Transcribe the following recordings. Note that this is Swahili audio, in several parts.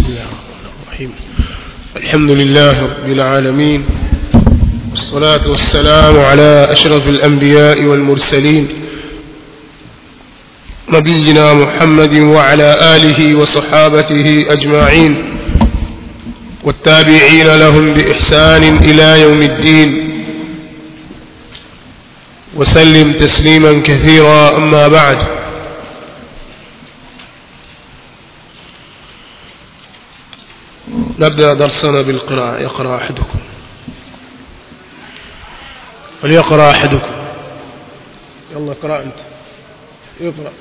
الله الرحمن الرحيم الحمد لله رب العالمين والصلاة والسلام على أشرف الأنبياء والمرسلين نبينا محمد وعلى آله وصحابته أجمعين والتابعين لهم بإحسان إلى يوم الدين وسلم تسليما كثيرا أما بعد نبدأ درسنا بالقراءة يقرأ أحدكم وليقرأ أحدكم يلا اقرأ أنت اقرأ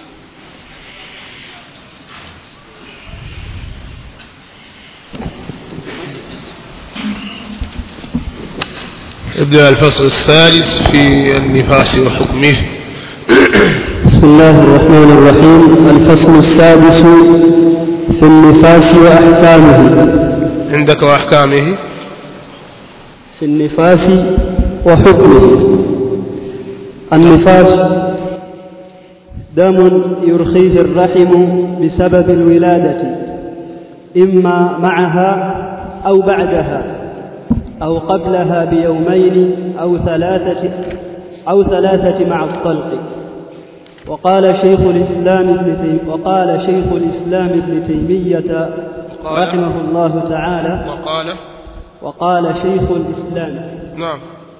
ابدأ الفصل الثالث في النفاس وحكمه بسم الله الرحمن الرحيم الفصل السادس في النفاس وأحكامه عندك وأحكامه في النفاس وحكمه النفاس دم يرخيه الرحم بسبب الولادة إما معها أو بعدها أو قبلها بيومين أو ثلاثة أو ثلاثة مع الطلق وقال شيخ الإسلام ابن تيم وقال شيخ الإسلام ابن تيمية وقال- رحمه الله تعالى وقال وقال شيخ الإسلام نعم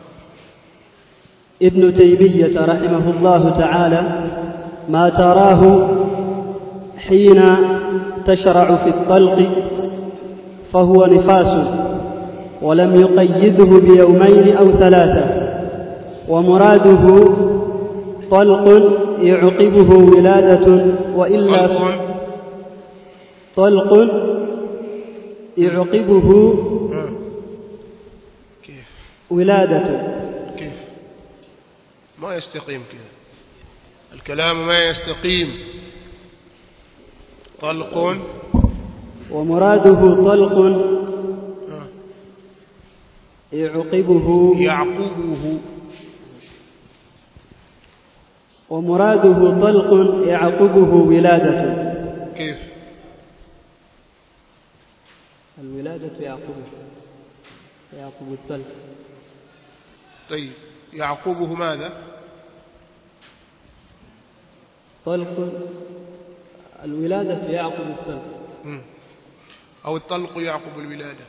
ابن تيمية رحمه الله تعالى ما تراه حين تشرع في الطلق فهو نفاس ولم يقيده بيومين أو ثلاثة ومراده طلق يعقبه ولادة وإلا طلق طلق يعقبه آه. كيف ولادة كيف ما يستقيم كذا الكلام ما يستقيم طلق ومراده طلق آه. يعقبه يعقبه ومراده طلق يعقبه ولادة كيف الولادة يعقبه يعقب الطلق طيب يعقبه ماذا طلق الولادة يعقب الطلق مم. أو الطلق يعقب الولادة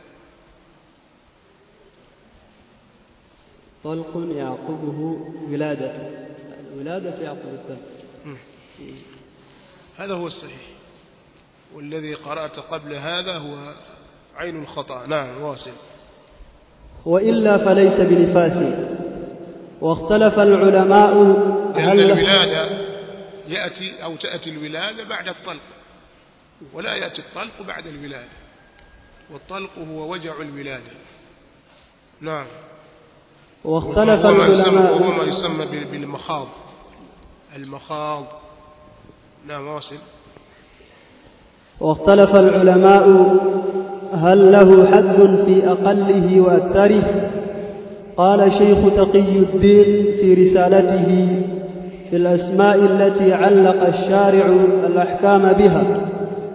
طلق يعقبه ولادة الولادة يعقب الطلق مم. هذا هو الصحيح والذي قرأت قبل هذا هو عين الخطأ نعم واصل وإلا فليس بنفاس واختلف العلماء لأن هل الولادة يأتي أو تأتي الولادة بعد الطلق ولا يأتي الطلق بعد الولادة والطلق هو وجع الولادة نعم واختلف وهو ما يسمى, وهو ما العلماء يسمى بال- بالمخاض المخاض نعم واصل واختلف العلماء هل له حد في أقله وأكثره قال شيخ تقي الدين في رسالته في الأسماء التي علق الشارع الأحكام بها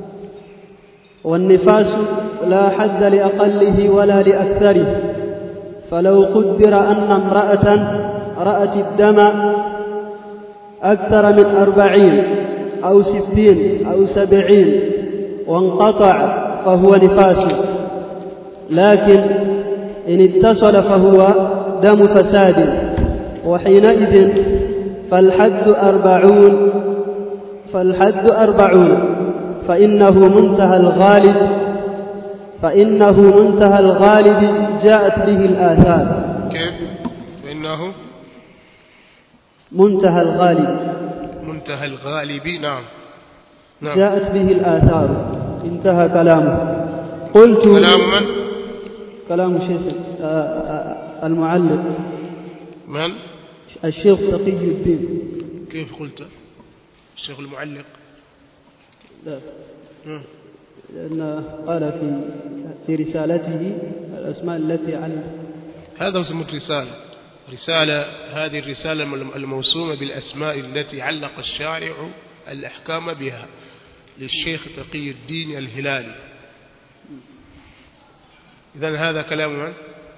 والنفاس لا حد لأقله ولا لأكثره فلو قدر أن امرأة رأت الدم أكثر من أربعين أو ستين أو سبعين وانقطع فهو نفاس لكن إن اتصل فهو دم فساد وحينئذ فالحد أربعون فالحد أربعون فإنه منتهى الغالب فإنه منتهى الغالب جاءت به الآثار كيف فإنه منتهى الغالب منتهى الغالب نعم نعم جاءت به الآثار انتهى كلامه قلت كلام من كلام شيخ آه، آه، المعلق من الشيخ تقي الدين كيف قلت الشيخ المعلق لا مم. لأن قال في في رسالته الأسماء التي علم هذا اسم الرسالة رسالة هذه الرسالة الموسومة بالأسماء التي علق الشارع الأحكام بها للشيخ تقي الدين الهلالي إذن هذا كلام من؟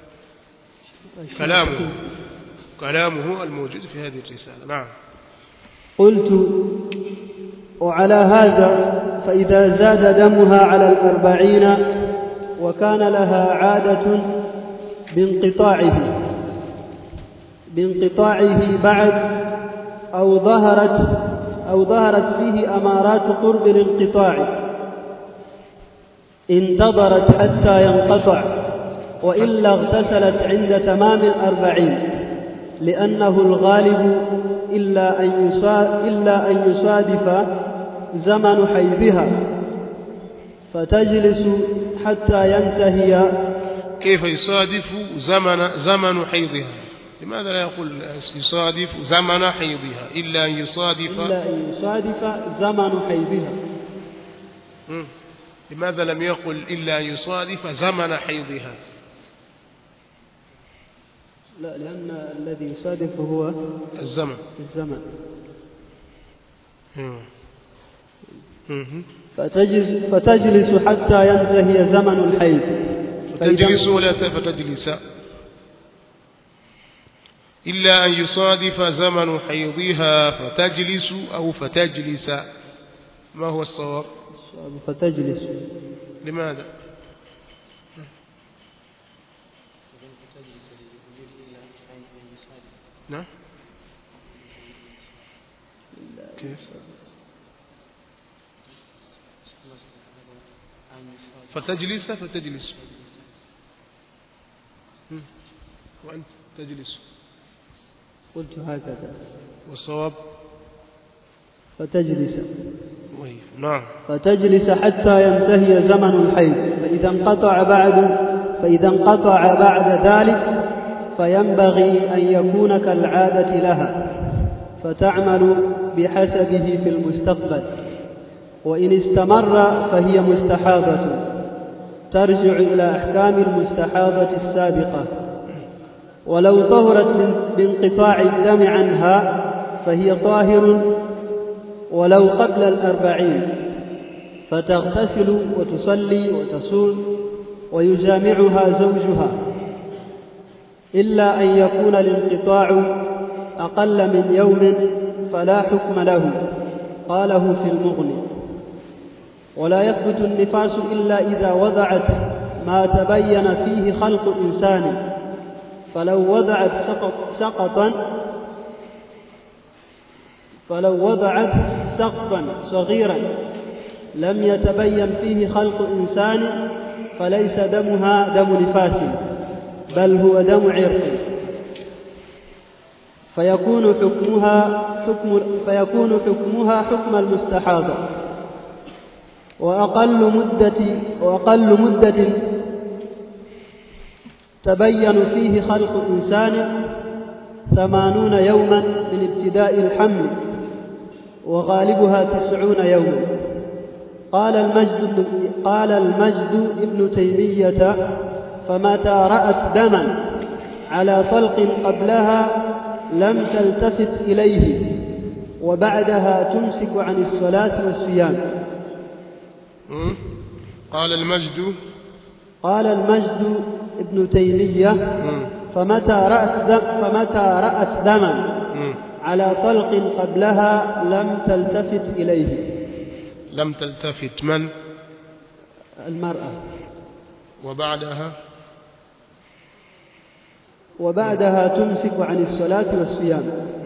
كلامه كلامه الموجود في هذه الرسالة نعم قلت وعلى هذا فإذا زاد دمها على الأربعين وكان لها عادة بانقطاعه بانقطاعه بعد أو ظهرت أو ظهرت فيه أمارات قرب الانقطاع انتظرت حتى ينقطع وإلا اغتسلت عند تمام الأربعين لأنه الغالب إلا أن إلا أن يصادف زمن حيضها فتجلس حتى ينتهي كيف يصادف زمن زمن حيضها لماذا لا يقول يصادف زمن حيضها إلا أن يصادف إلا أن يصادف زمن حيضها مم. لماذا لم يقل إلا أن يصادف زمن حيضها لا لأن الذي يصادف هو الزمن الزمن مم. مم. فتجلس, فتجلس حتى ينتهي زمن الحيض فتجلس ولا ت- فتجلس إلا أن يصادف زمن حيضها فتجلس أو فتجلس ما هو الصواب فتجلس لماذا نعم كيف فتجلس فتجلس مم. وأنت تجلس قلت هكذا والصواب فتجلس وهي نعم فتجلس حتى ينتهي زمن الحيض فإذا انقطع بعد فإذا انقطع بعد ذلك فينبغي أن يكون كالعادة لها فتعمل بحسبه في المستقبل وإن استمر فهي مستحاضة ترجع إلى أحكام المستحاضة السابقة ولو طهرت من- بانقطاع الدم عنها فهي طاهر ولو قبل الأربعين فتغتسل وتصلي وتصوم ويجامعها زوجها إلا أن يكون الانقطاع أقل من يوم فلا حكم له قاله في المغني ولا يثبت النفاس إلا إذا وضعت ما تبين فيه خلق إنسان فلو وضعت سقط سقطا فلو وضعت سقفا صغيرا لم يتبين فيه خلق إنسان فليس دمها دم نفاس بل هو دم عرق فيكون حكمها حكم فيكون حكمها حكم المستحاضة وأقل مدة وأقل مدة تبين فيه خلق إنسان ثمانون يوما من ابتداء الحمل وغالبها تسعون يوما قال المجد قال المجد ابن تيمية فمتى رأت دما على طلق قبلها لم تلتفت إليه وبعدها تمسك عن الصلاة والصيام مم. قال المجد قال المجد ابن تيمية مم. فمتى رأت دم فمتى رأت دما مم. على طلق قبلها لم تلتفت إليه لم تلتفت من المرأة وبعدها وبعدها تمسك عن الصلاة والصيام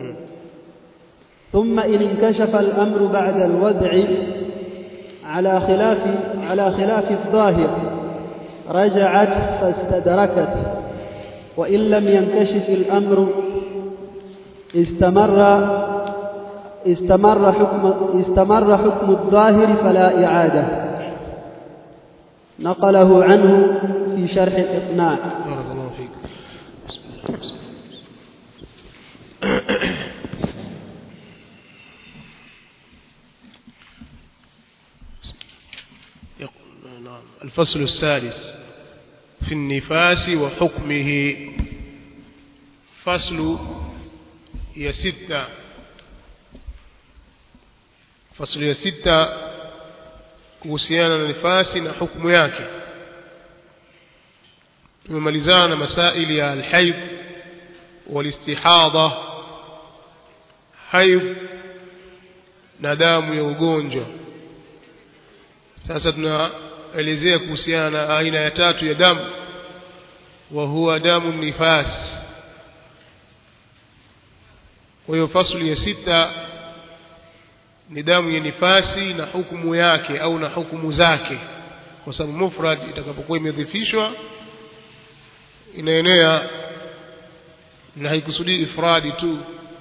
ثم إن انكشف الأمر بعد الوضع على خلاف على خلاف الظاهر رجعت فاستدركت وإن لم ينكشف الأمر استمر استمر حكم استمر حكم الظاهر فلا إعادة نقله عنه في شرح الإقناع بارك الله فيك بسم الله بسم الله. يقول- نعم. الفصل السادس في النفاس وحكمه فصل ya sita fasli ya sita kuhusiana na nifasi na hukumu yake tumemalizana na masaili ya alhaid walistihadha haidh na damu ya ugonjwa sasa tunaelezea kuhusiana na aina ya tatu ya damu wa huwa damu nifas kwa hiyo fasli ya sita ni damu ya nifasi na hukumu yake au na hukumu zake kwa sababu mufrad itakapokuwa imedhifishwa inaenea na haikusudii ifradi tu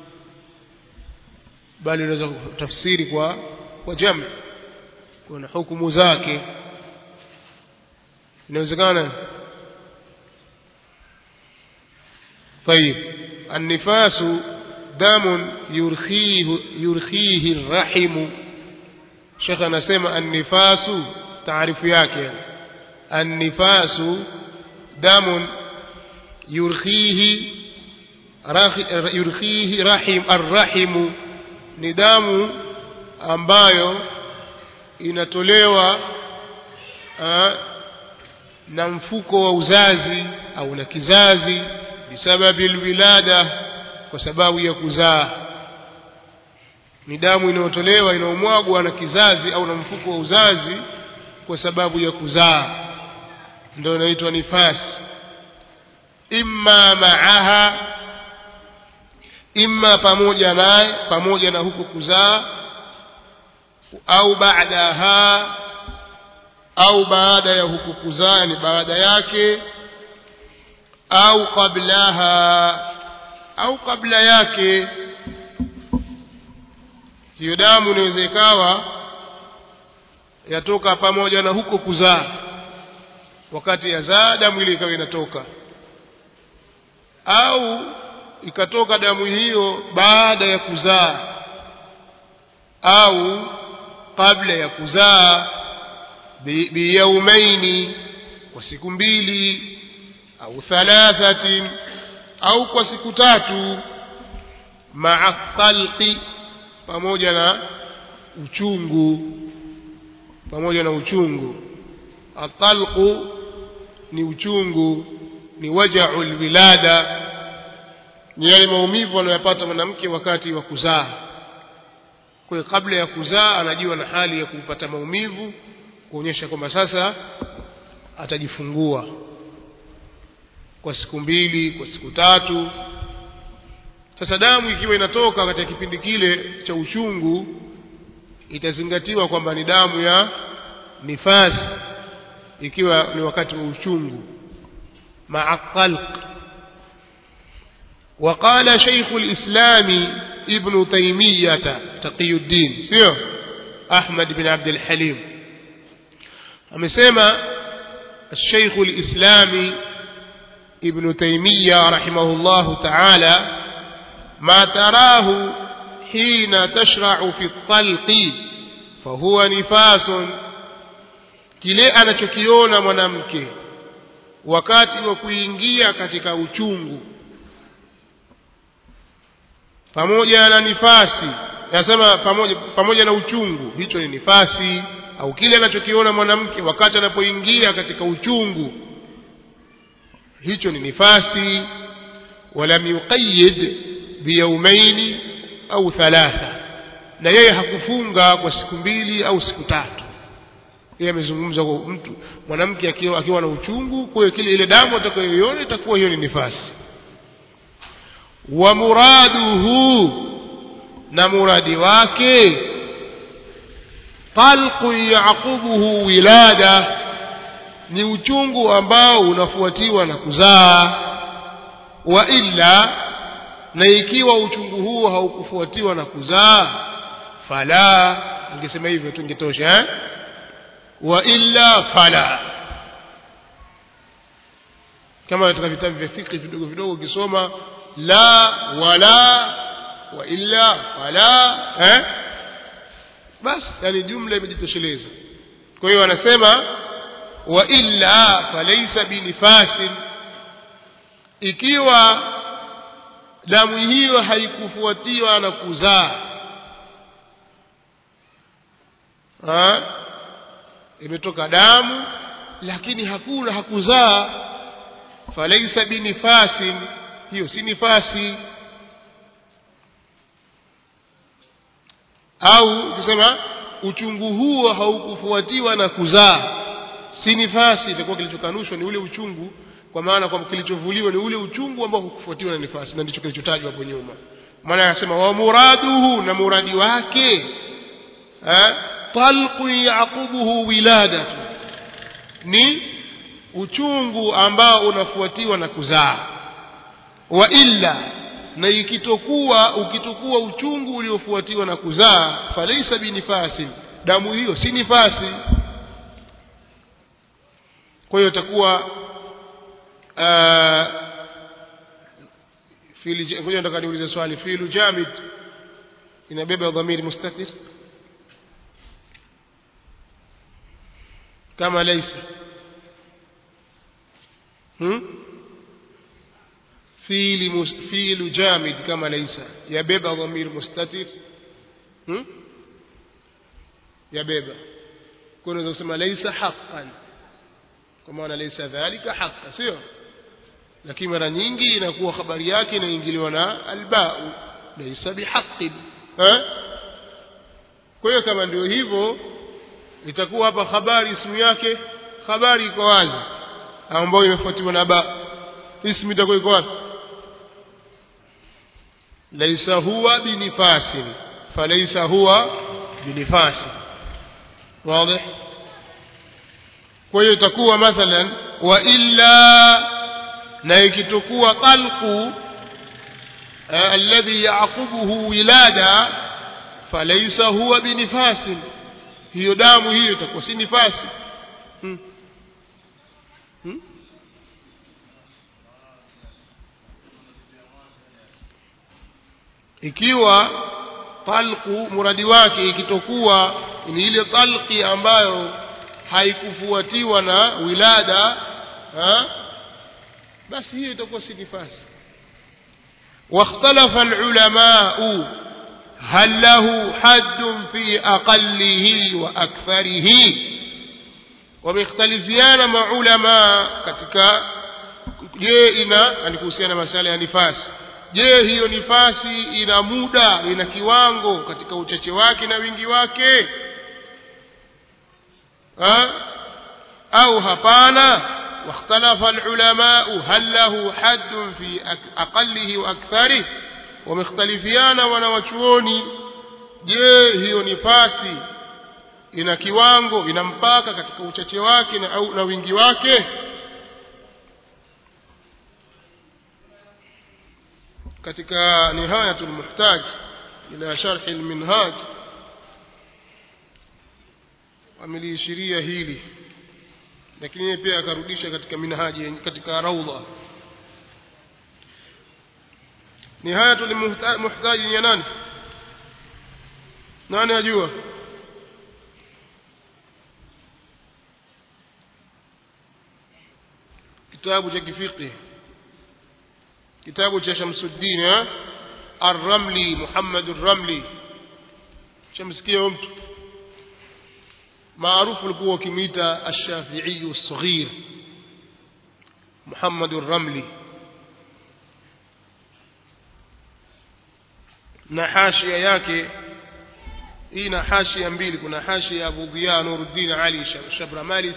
bali unaweza kutafsiri kwa kwa jami kuna hukumu zake inawezekana طيب النفاس دم يرخيه يرخيه الرحم شيخ anasema النفاس taarifu yake النفاس دم يرخيه يرخيه رحم الرحم ni damu ambayo inatolewa aa, na mfuko wa uzazi au na kizazi bisababi alwilada kwa sababu ya kuzaa ni damu inayotolewa inayomwagwa na kizazi au na mfuko wa uzazi kwa sababu ya kuzaa ndio inaitwa nifasi imma maaha imma pamoja naye pamoja na huko kuzaa au baadaha au baada ya huko kuzaa yani baada yake au qablaha au kabla yake hiyo damu inaweza ikawa yatoka pamoja na huko kuzaa wakati yazaa damu ile ikawa inatoka au ikatoka damu hiyo baada ya kuzaa au kabla ya kuzaa biyaumaini kwa siku mbili au thalathatin au kwa siku tatu maa talqi pamoja na uchungu pamoja na uchungu atalqu ni uchungu ni wajau lwilada ni yale maumivu anayopata mwanamke wakati wa kuzaa kwa hiyo kabla ya kuzaa anajua na hali ya kupata maumivu kuonyesha kwamba sasa atajifungua kwa siku mbili kwa siku tatu sasa damu ikiwa inatoka katika kipindi kile cha uchungu itazingatiwa kwamba ni damu ya nifasi ikiwa ni wakati wa uchungu maa khalq وقال شيخ الإسلام ابن تيمية تقي الدين سيو أحمد بن عبد الحليم أمسيما الشيخ الإسلامي ابن تيمية رحمه الله تعالى ما تراه حين تشرع في الطلق فهو نفاس kile anachokiona mwanamke wakati wa kuingia katika uchungu pamoja na nifasi nasema pamoja, pamoja na uchungu hicho ni nifasi au kile anachokiona mwanamke wakati anapoingia katika uchungu hicho ni nifasi walam yuqayid biyaumaini au thalatha na yeye hakufunga kwa siku mbili au siku tatu yeye amezungumza kwa mtu mwanamke akiwa, akiwa na uchungu kwa hiyo kile ile damu atakayoiona itakuwa hiyo ni nifasi wa muraduhu na muradi wake talqu yaqubuhu wilada ni uchungu ambao unafuatiwa na kuzaa wa illa na ikiwa uchungu huo haukufuatiwa na kuzaa fala ningesema hivyo tungetosha eh? wa illa fala kama katika vitabu vya fikri vidogo vidogo ukisoma la wala wa illa fala eh? basi yani jumla imejitosheleza kwa hiyo anasema wa illa falaisa binifasin ikiwa damu hiyo haikufuatiwa na kuzaa imetoka damu lakini hakuna hakuzaa falaisa binifasin hiyo si nifasi au ukisema uchungu huo haukufuatiwa na kuzaa si nifasi itakuwa kilichokanushwa ni ule uchungu kwa maana kwamba kilichovuliwa ni ule uchungu ambao hukufuatiwa na nifasi na ndicho kilichotajwa hapo nyuma maana anasema wa muraduhu na muradi wake eh, talqu yaqubuhu wiladatu ni uchungu ambao unafuatiwa na kuzaa wa illa na ikitokuwa ukitokuwa uchungu uliofuatiwa na kuzaa falaisa binifasin damu hiyo si nifasi kwa hiyo itakuwa ngoja nataka niulize swali filu jamid inabeba dhamiri mustatir kama laisa hmm? fiili mus, fiilu jamid kama laisa yabeba dhamir mustatir hmm? yabeba kwa unaweza kusema laisa haqqan kwa maana laisa dhalika haqqa sio lakini mara nyingi inakuwa habari yake inaingiliwa na albau laisa bihaqqin eh kwa hiyo kama ndio hivyo itakuwa hapa habari ismu yake habari iko wazi ambayo imefuatiwa na ba ismu itakuwa iko wapi laisa huwa binifasin falaisa huwa binifasin واضح kwa hiyo itakuwa mathalan wa illa na ikitokuwa talqu alladhi yaqubuhu wilada falaysa huwa binifasin hiyo damu hiyo itakuwa si nifasi hmm. Hmm? ikiwa talqu muradi wake ikitokuwa ni ile talqi ambayo haikufuatiwa na wilada ha? basi hiyo itakuwa si nifasi واختلف العلماء هل له حد في أقله وأكثره ومختلفيان مع علماء katika je ina yani kuhusiana masala ya nifasi je hiyo nifasi ina muda ina kiwango katika uchache wake na wingi wake ha? au hapana واختلف العلماء هل له حد في أقله وأكثره ومختلفيانا wanawachuoni je hiyo nifasi ina kiwango ina mpaka katika uchache wake na, au, na wingi wake katika nihayatul muhtaj ila sharh alminhaj ameliishiria hili lakini yeye pia akarudisha katika minhaji katika raudha nihayatul muhtaj ya nani nani ajua kitabu cha kifiqh kitabu cha Shamsuddin Ar-Ramli Muhammad Ar-Ramli shamsikia mtu maarufu alikuwa ukimwita Ash-Shafi'i as-Saghir Muhammad Ar-Ramli na hashia yake hii na hashia mbili kuna hashia ya Abu Dhiya Nuruddin Ali Shabramali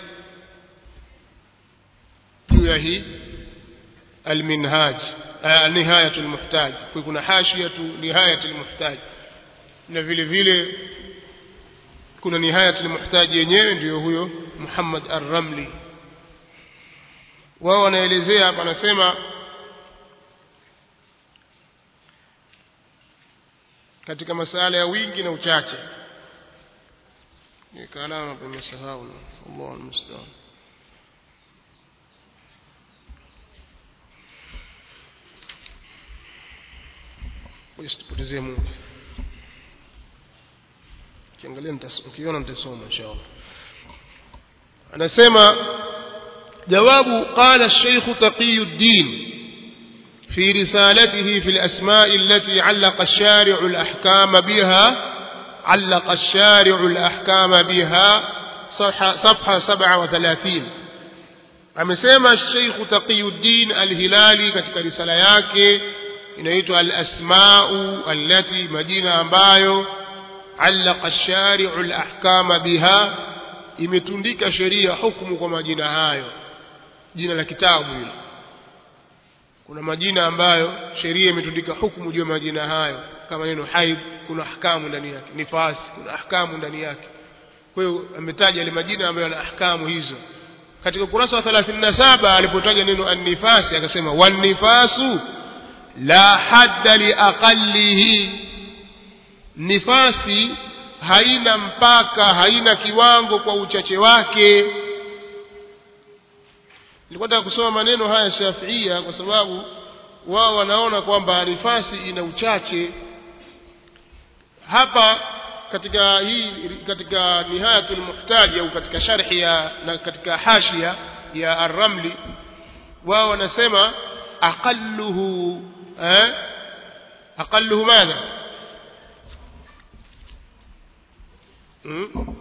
juu ya hii المنهاج آه نهاية المحتاج kuna حاشية نهاية المحتاج na vile vile kuna nihayat almuhtaji yenyewe ndiyo huyo Muhammad Ar-Ramli wao wanaelezea hapa anasema katika masala ya wingi na uchache ni kalama pemesahau Allah almustaan usitupotezee muda kiangalia ukiona nitasoma inshallah anasema jawabu qala الشيخ تقي الدين في رسالته في الأسماء التي علق الشارع الأحكام بها علق الشارع الأحكام بها صفحة, صفحة سبعة وثلاثين amesema Sheikh Taqiyuddin Al-Hilali katika risala yake inaitwa Al-Asma'u allati majina ambayo allaqa ash-shari'u al-ahkama biha imetundika sheria hukumu kwa majina hayo jina la kitabu hilo kuna majina ambayo sheria imetundika hukumu juu ya majina hayo kama neno haid kuna ahkamu ndani yake nifasi kuna ahkamu ndani yake kwa hiyo ametaja yale majina ambayo yana ahkamu hizo katika ukurasa wa 37 alipotaja neno annifasi akasema wannifasu la hadda liaqallihi nifasi haina mpaka haina kiwango kwa uchache wake nilikuwa nataka kusoma maneno haya shafiia kwa sababu wao wanaona kwamba nifasi ina uchache hapa katika hii katika nihayatul muhtaji au katika sharhi ya na katika hashia ya ar-ramli wao wanasema aqalluhu eh aqalluhu madha hmm?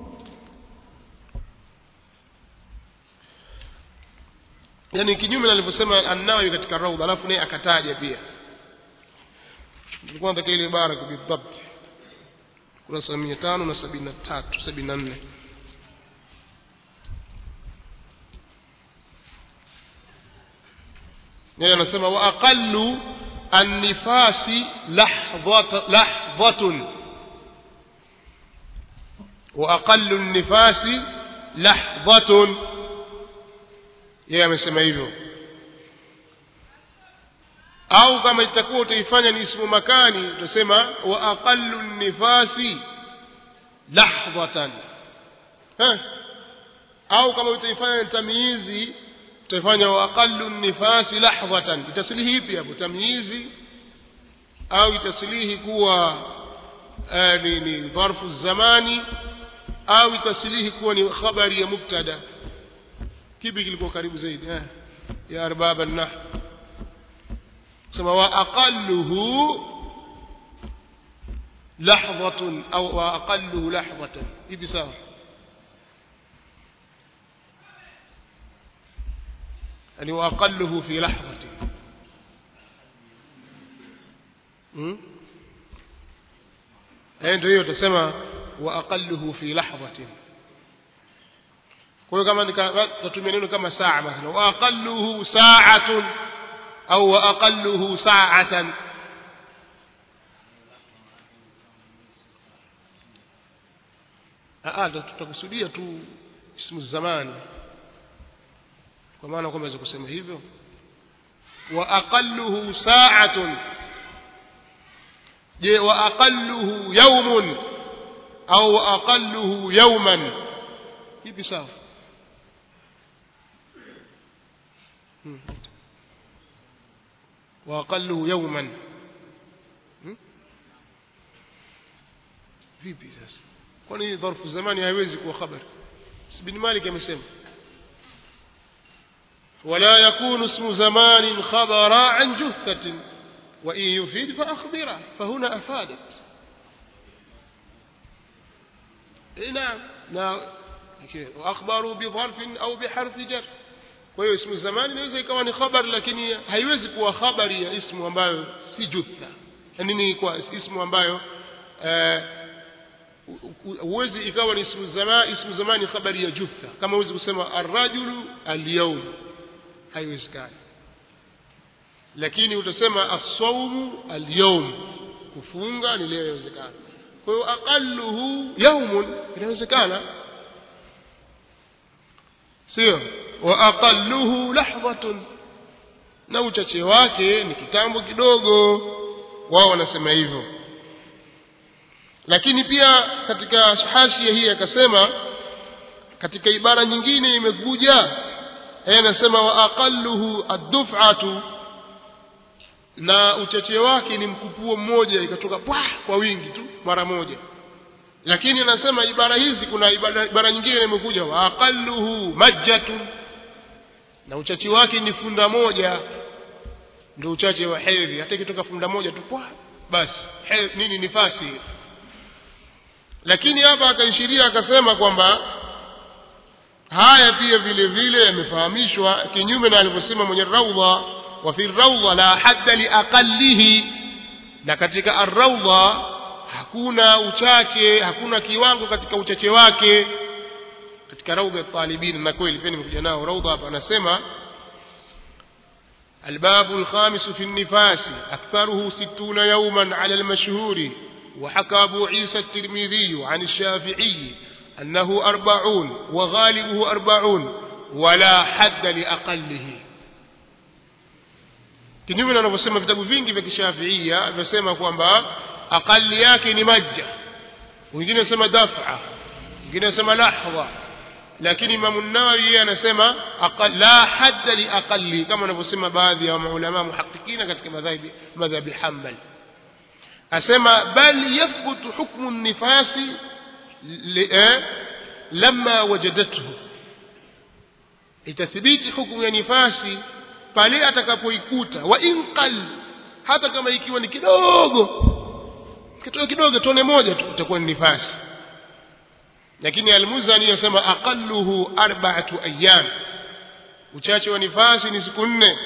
yani kinyume na alivyosema an-nawawi katika raudha alafu naye akataja pia tulikuwa nataka ile ibara bidhabt kurasa mia tano na sabini na tatu sabini na nne yeye anasema wa aqallu annifasi lahdhatun wa aqallu annifasi lahdhatun yeye amesema hivyo au kama itakuwa utaifanya ni ismu makani utasema wa aqallu nifasi lahdhatan au kama utaifanya ni tamyizi utafanya wa aqallu nifasi lahdhatan itasilihi ipi hapo tamyizi au itasilihi kuwa ni ni dharfu zamani au itasilihi kuwa ni khabari ya mubtada kipi kilikuwa karibu zaidi eh ya arbab an-nahw sema wa aqalluhu lahdhatun au wa aqalluhu lahdhatan hivi sawa yani wa aqalluhu fi lahdhatin hmm eh ndio hiyo utasema wa aqalluhu fi lahdhatin kwa hiyo kama nikatumia neno kama saa mathalan wa aqalluhu sa'atun au wa aqalluhu sa'atan ah tutakusudia tu ismu zamani kwa maana kwamba waweza kusema hivyo wa aqalluhu sa'atun je wa aqalluhu yawmun au wa aqalluhu yawman hivi sawa واقله يوما vipi sasa kwani dharfu zamani haiwezi kuwa khabar ibn malik amesema ولا يكون اسم زمان خبرا عن جثة وإن يفيد فأخبره فهنا أفادت نعم نعم وأخبروا بظرف أو بحرف جر kwa hiyo ismu zamani inaweza ikawa ni khabari lakini haiwezi kuwa khabari ya ismu ambayo si jutha yani ni kwa ismu ambayo huwezi ikawa ni ismu zamani ismu zamani khabari ya jutha kama huwezi kusema arrajulu alyawm haiwezekani lakini utasema as-sawmu alyawm kufunga ni leo inawezekana kwa hiyo aqalluhu yawmun inawezekana sio wa aqalluhu lahdhatun na uchache wake ni kitambo kidogo wao wanasema hivyo lakini pia katika hashia hii akasema katika ibara nyingine imekuja yeye anasema wa aqalluhu ad-duf'atu na uchache wake ni mkupuo mmoja ikatoka pwa kwa wingi tu mara moja lakini anasema ibara hizi kuna ibara, ibara nyingine imekuja wa aqalluhu majjatun na uchache wake ni funda moja ndio uchache wa hedhi hata ikitoka funda moja tu pwa basi hedhi, nini nifasi lakini hapa akaishiria akasema kwamba haya pia vile vile yamefahamishwa kinyume na alivyosema mwenye raudha wa fi raudha la hadda liaqallihi na katika arraudha hakuna uchache hakuna kiwango katika uchache wake katika raudha ya talibin na kweli pia nimekuja nao raudha hapa anasema الباب الخامس في النفاس أكثره ستون يوما على المشهور وحكى أبو عيسى الترمذي عن الشافعي أنه أربعون وغالبه أربعون ولا حد لأقله kinyume na wanavyosema vitabu vingi vya kishafiia vyasema kwamba aqali yake ni majja wengine wanasema dafa wengine wanasema lahdha lakini imamu nawawi yeye anasema la hadda liaqali kama wanavyosema baadhi ya maulama muhaqikina katika madhhabi madhhabi hambali asema bal yathbutu hukmu nifasi lama wajadathu itathibiti hukumu ya nifasi pale atakapoikuta wa in qal hata kama ikiwa ni kidogo kitoto kidogo tone moja tu itakuwa ni nifasi lakini almuzani yasema aqalluhu arba'atu ayyam uchache wa nifasi ni siku nne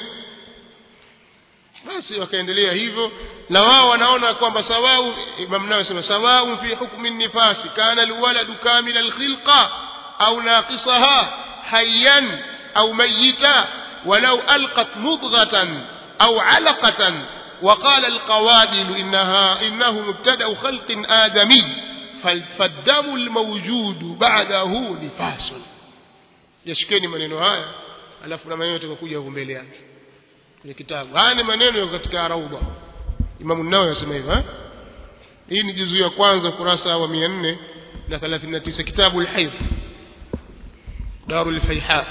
basi wakaendelea hivyo na wao wanaona kwamba sawau imam nawawi sema sawau fi hukmi nifasi kana alwaladu kamila alkhilqa au naqisaha hayyan au mayyita ولو ألقت مضغة أو علقة وقال القوابل إنها إنه مبتدأ خلق آدمي فالدم الموجود بعده نفاس yashikeni maneno haya alafu na maneno yatakokuja huko mbele yake kwenye kitabu haya ni maneno yako katika raudha imamu nawawi anasema hivyo hii ni juzu ya kwanza kurasa wa 439 kitabu al-hayd darul fayha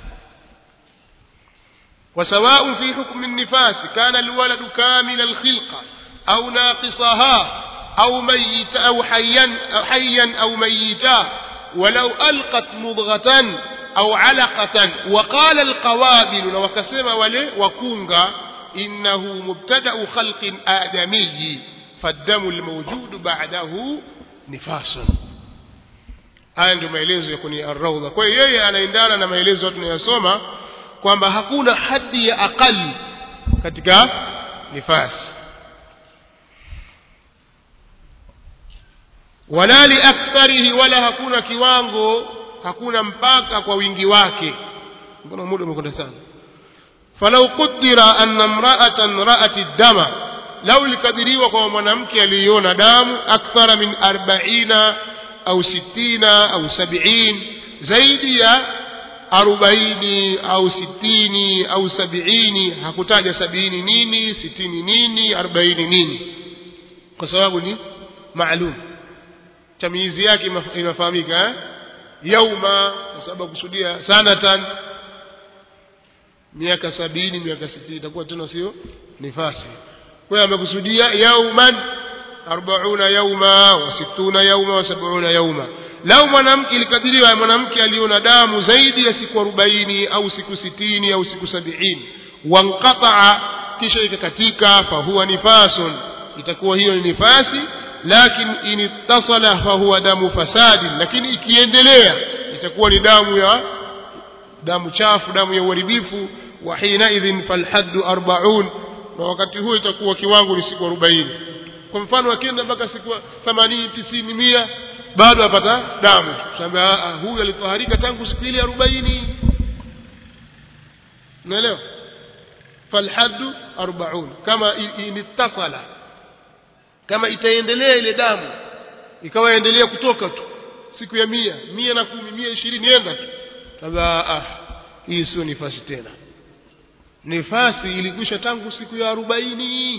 وسواء في حكم النفاس كان الولد كامل الخلقة أو ناقصها أو ميت أو حيا أو حيا أو ميتا ولو ألقت مضغة أو علقة وقال القوابل وكسم ولي وكونغا إنه مبتدأ خلق آدمي فالدم الموجود بعده نفاس haya ndio maelezo ya kwenye arraudha kwa hiyo yeye anaendana na maelezo tunayosoma kwamba hakuna haddi ya aqali katika nifasi wala liaktharihi wala hakuna kiwango hakuna mpaka kwa wingi wake mbona muda umekwenda sana falau qudira anna mra'atan ra'at ad-dama lau likadiriwa kwa mwanamke aliyeona damu akthara min 40 au 60 au 70 zaidi ya arobaini au sitini au sabiini hakutaja sabini nini sitini nini arobaini nini kwa sababu ni maalum tamizi yake inafahamika eh? yauma kwa sababu kusudia sanatan miaka sabini miaka sitini itakuwa tena sio nifasi kwa hiyo amekusudia yauman arbauna yauma wa sittuna yauma wa sabuna yauma lau mwanamke ilikadiriwa mwanamke aliona damu zaidi ya siku arobaini au siku sitini au siku sabiini wanqataa kisha ikakatika fahuwa nifasun itakuwa hiyo ni nifasi lakin in ittasala fahuwa damu fasadi lakini ikiendelea itakuwa ni damu ya damu chafu damu ya uharibifu wa hinaidhin falhaddu arbaun na wakati huo itakuwa kiwango ni siku arobaini kwa mfano akienda mpaka siku themanini tisini mia bado apata damu sema huyu alitoharika tangu siku ile arobaini unaelewa falhaddu arbaun kama inittasala kama itaendelea ile damu ikawa endelea kutoka tu siku ya mia mia na kumi mia ishirini enda tu sasa ah hii sio nifasi tena nifasi ilikwisha tangu siku ya arobaini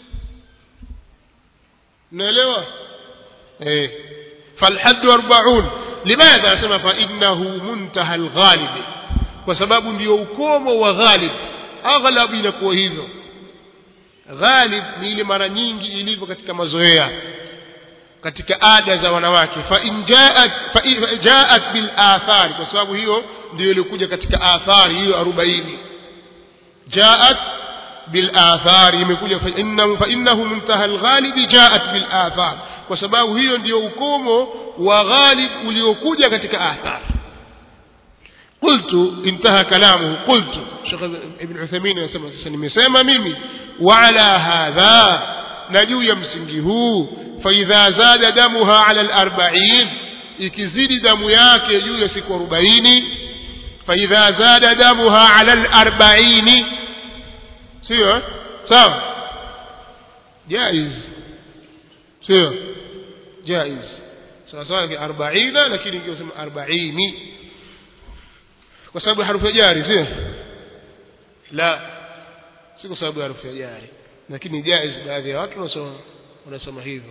unaelewa eh فالحد أربعون لماذا سمى فإنه منتهى الغالب وسبب ndio ukomo wa ghalib aghlab inakuwa hivyo ghalib ni ile mara nyingi ilivyo katika mazoea katika ada za wanawake fa in jaat fa in jaat bil athar kwa sababu hiyo ndio ilikuja katika athari hiyo 40 jaat bil athar imekuja fa innahu fa innahu muntaha al ghalib jaat bil athar kwa sababu hiyo ndio ukomo wa ghalib uliokuja katika athar qultu intaha kalamuhu qultu Sheikh Ibn Uthaymeen anasema sasa nimesema mimi wa ala hadha na juu ya msingi huu fa idha zada damuha ala al-arba'in ikizidi damu yake juu ya siku 40 fa idha zada damuha ala al-arba'in sio sawa jaiz sio jaiz sawa sawa ni 40 lakini ingesema 40 kwa sababu harufu ya jari sio la si kwa sababu ya harufu ya jari lakini jaiz baadhi ya watu wanasoma wanasoma hivyo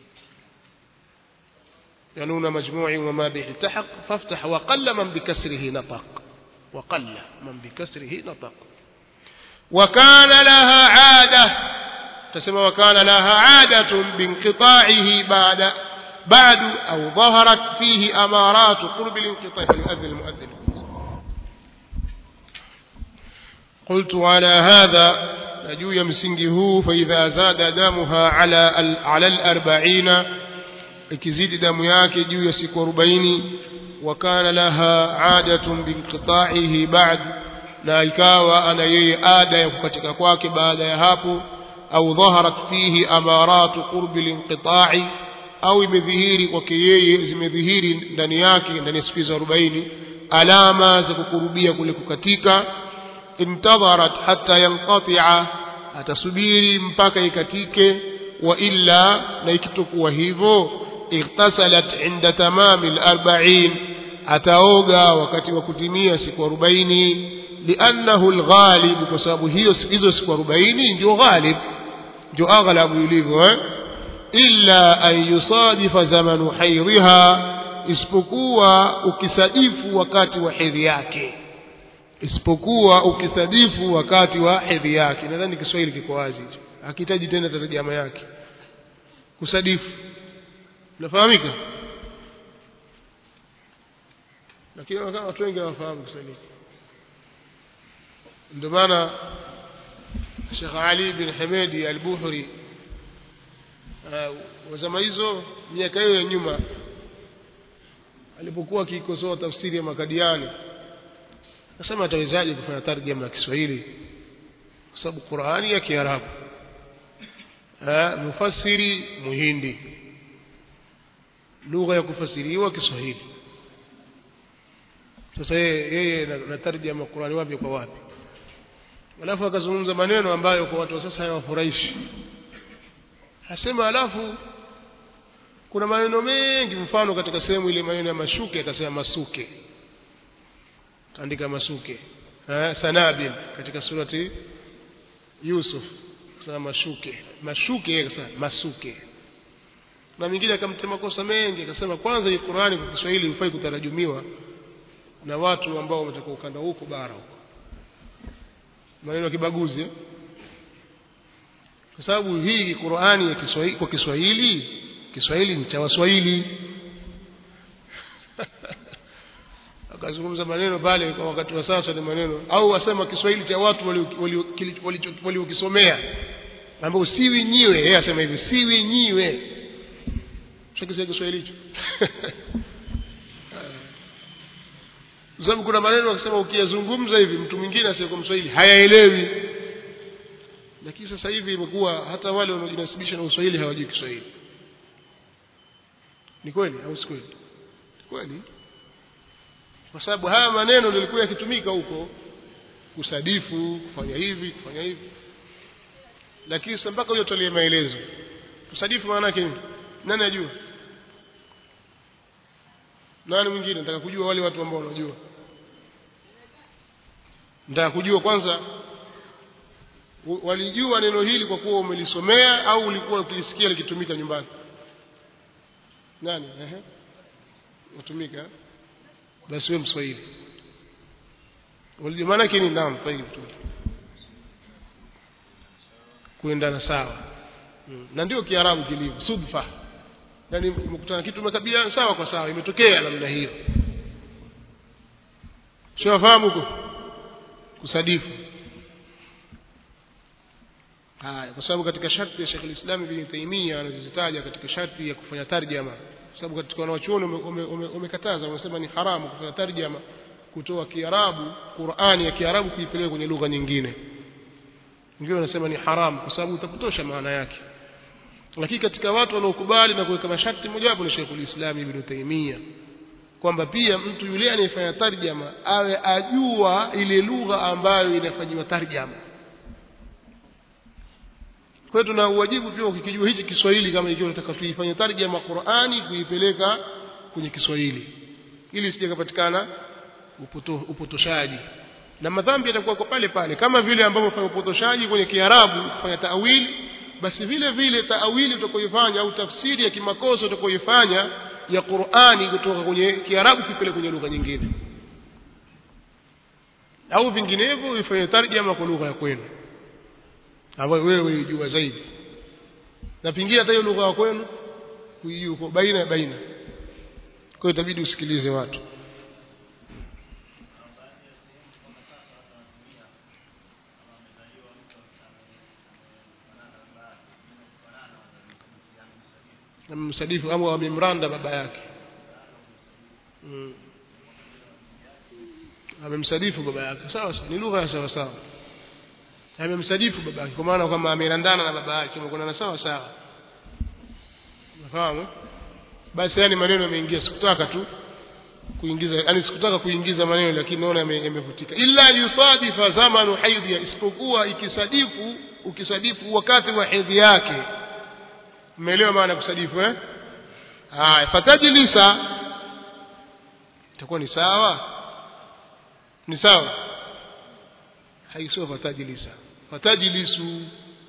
ينون مجموع وما به التحق فافتح وقل من بكسره نطق وقل من بكسره نطق وكان لها عادة تسمى وكان لها عادة بانقطاعه بعد بعد أو ظهرت فيه أمارات قرب الانقطاع فليؤذن المؤذن قلت على هذا نجو يمسنجه فإذا زاد دمها على على الأربعين ikizidi damu yake juu ya siku arobaini wakana laha adatun binqitaihi ba'd na ikawa ana yeye ada ya kukatika kwake baada ya hapo au dhaharat fihi amaratu qurbi linqita'i au imedhihiri kwake yeye zimedhihiri ndani yake ndani ya siku hizo arobaini alama za kukurubia kule kukatika intadharat hatta yanqati'a atasubiri mpaka ikatike wa illa na ikitokuwa hivyo اغتسلت عند تمام الأربعين أتوغا وقت وكتمية سكو أربعين لأنه الغالب كسبب هي إذا سكو أربعين جو غالب جو أغلب يليبه إلا أن يصادف زمن حيضها isipokuwa ukisadifu wakati wa hedhi yake isipokuwa ukisadifu wakati wa hedhi yake nadhani kiswahili kiko wazi hicho akihitaji tena tarjama yake kusadifu nafahamika lakini watu wengi hawafahamu kusalifu ndio maana Sheikh Ali bin Hamedi al-Buhri wa zama hizo miaka hiyo ya nyuma alipokuwa akikosoa tafsiri ya Makadiani nasema atawezaje kufanya tarjama ya Kiswahili kwa sababu Qur'ani ya Kiarabu mufassiri muhindi lugha ya kufasiriwa Kiswahili sasa yeye na tarjama Qur'ani wapi kwa wapi alafu akazungumza maneno ambayo kwa watu wa sasa hayawafurahishi asema alafu kuna maneno mengi mfano katika sehemu ile maneno ya mashuke akasema masuke andika masuke eh sanabil katika surati Yusuf akasema mashuke mashuke yeye akasema masuke na mwingine akamtema kosa mengi akasema kwanza hii Qur'ani kwa Kiswahili hufai kutarajumiwa na watu ambao wametoka ukanda huko bara huko maneno ya kibaguzi eh? kwa sababu hii Qur'ani ya Kiswahili kwa Kiswahili Kiswahili ni cha Waswahili akazungumza maneno pale kwa wakati wa sasa ni maneno au wasema Kiswahili cha watu waliokisomea ambao siwi nyiwe yeye asema hivi siwi nyiwe shakisia Kiswahili hicho sababu kuna maneno akisema ukiyazungumza hivi mtu mwingine asiyekuwa Mswahili hayaelewi lakini sasa hivi imekuwa hata wale wanaojinasibisha na Uswahili hawajui Kiswahili ni kweli au si kweli kweli kwa sababu haya maneno ndio yalikuwa yakitumika huko kusadifu kufanya hivi kufanya hivi lakini sasa mpaka huyo tolie maelezo kusadifu maana yake nini nani ajua nani mwingine nataka kujua wale watu ambao wanajua nataka kujua kwanza walijua neno hili kwa kuwa umelisomea au ulikuwa ukilisikia likitumika nyumbani nani ehe utumika basi wewe mswahili walijua maana yake ni naam tayib tu kuendana sawa hmm. na ndio kiarabu kilivyo sudfa yani mkutana kitu mekabiliana sawa kwa sawa imetokea namna hiyo shafahamu huko kusadifu haya kwa sababu katika sharti ya Sheikh al-Islam Ibn Taymiyyah anazitaja katika sharti ya kufanya tarjama kwa sababu katika wanawachuoni umekataza wamesema ni haramu kufanya tarjama kutoa kiarabu qurani ya kiarabu kuipeleka kwenye lugha nyingine wengine wanasema ni haramu kwa sababu utapotosha maana yake lakini katika watu wanaokubali na kuweka masharti mojawapo ni Sheikhul Islam Ibn Taymiyyah kwamba pia mtu yule anayefanya tarjama awe ajua ile lugha ambayo inafanyiwa tarjama kwa hiyo tuna uwajibu pia ukikijua hichi Kiswahili kama ikiwa unataka tuifanye tarjama Qur'ani kuipeleka kwenye Kiswahili ili isije kupatikana upoto, upotoshaji na madhambi yatakuwa kwa pale pale kama vile ambavyo fanya upotoshaji kwenye Kiarabu kufanya taawili basi vile vile taawili utakayoifanya au tafsiri ya kimakosa utakayoifanya ya Qur'ani kutoka kwenye Kiarabu kipele kwenye lugha nyingine au vinginevyo ifanye tarjama kwa lugha ya kwenu ambayo wewe uijua zaidi na pingine hata hiyo lugha ya kwenu kuijua kwa baina ya baina kwa hiyo itabidi usikilize watu amemsadifu au amemranda baba yake mm. amemsadifu baba yake sawa sawa ni lugha ya sawa sawa amemsadifu baba yake kwa maana kwamba amerandana na baba yake na sawa sawa nafahamu basi yani maneno yameingia sikutaka tu kuingiza yani sikutaka kuingiza maneno lakini naona yamevutika illa yusadifa zamanu haidhi isipokuwa ikisadifu ukisadifu wakati wa hedhi yake umeelewa maana kusadifu eh haya fatajlisa itakuwa ni sawa ni sawa haisio fatajlisa fatajlisu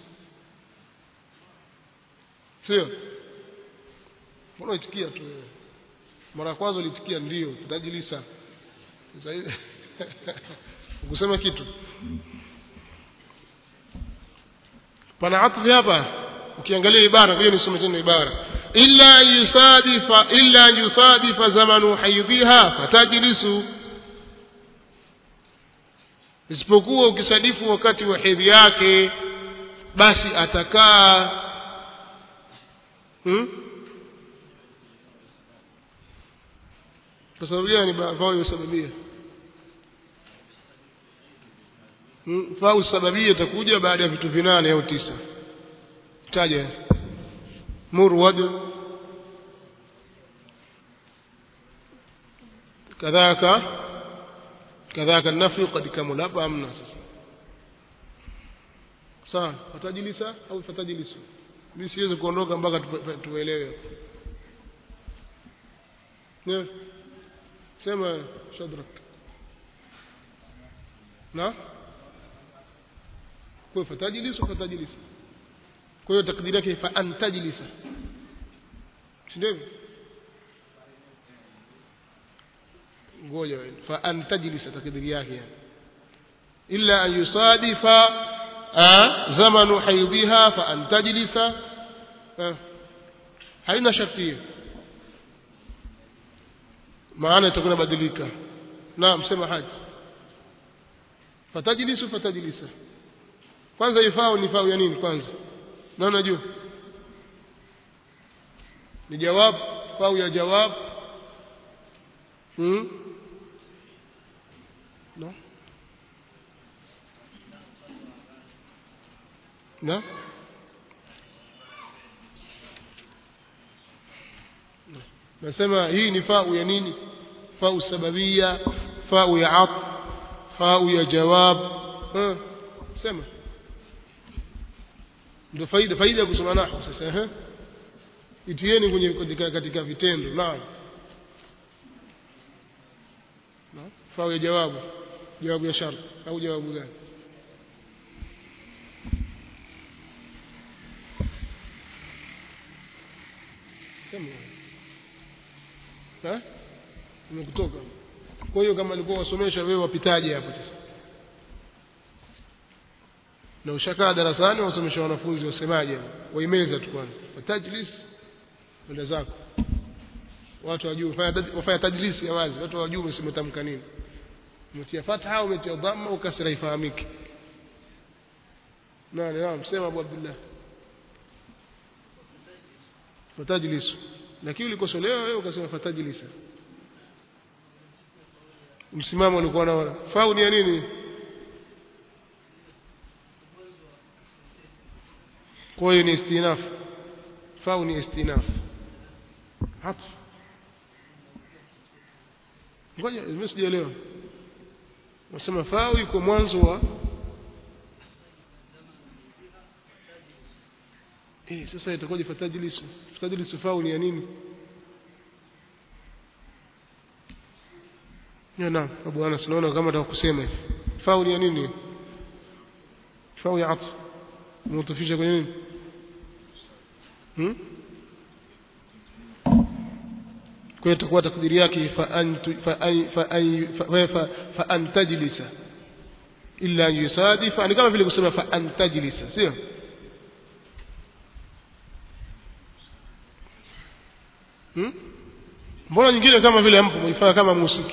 sio mbona itikia tu wewe mara kwanza ulitikia ndio fatajlisa sasa ukusema kitu pana atfi hapa ukiangalia ibara hiyo nisome tena ibara illa yusadifa illa yusadifa zamanu haidhiha fatajlisu isipokuwa ukisadifu wakati wa hedhi yake basi atakaa hmm? kwa sababu gani fao yusababia hmm? fao sababia itakuja baada ya vitu vinane au tisa taja murwad kadhaka kadhaka nafi qad kamula hapa amna sasa sawa fatajilisa au fatajilisu mimi siwezi kuondoka mpaka tuelewe ne sema shadrak na kwa fatajilisu fatajilisu kwa hiyo takdiri yake fa antajlisa si ndio ngoja fa antajlisa takdiri yake yani illa an yusadifa zamanu haidhiha fa antajlisa haina sharti hiyo maana itakuwa badilika naam sema haji fatajlisu fatajlisa kwanza ifao ni fao ya nini kwanza na unajua ni jawab au ya jawab hmm? no na nasema hii ni fau ya nini fau sababia fau ya at fau ya jawab ha sema ndio faida faida ya kusoma nahwu sasa eh itieni kwenye katika, katika vitendo naam naam fau ya jawabu jawabu ya shart au jawabu gani sema eh umekutoka kwa hiyo kama alikuwa wasomesha wewe wapitaje hapo sasa na ushakaa darasani wasomesha wanafunzi wasemaje waimeza tu kwanza watajlis kwenda zako watu wajue wafanya tajlisi ya wazi watu wajue umetamka nini umetia fatha au umetia dhamma au kasra ifahamike nani naam sema Abu Abdullah fatajlisu lakini ulikosolewa wewe ukasema fatajlisa msimamo ulikuwa na fau ni ya nini kwa hiyo ni istinaf fau ni istinaf hatf ngoja mimi sijaelewa nasema fau iko mwanzo wa eh sasa itakuwa fatajlisu fatajlisu fau ni ya nini ya naam abu anas naona kama nataka kusema hivi fau ni ya nini fau ya atf mutafisha kwenye nini hmm? kwa hiyo itakuwa takdiri yake fa antu fa ay fa ay fa, fa, fa antajlisa illa an yusadifa ni kama vile kusema fa antajlisa sio hmm? mbona nyingine kama vile mpo mfanya kama musiki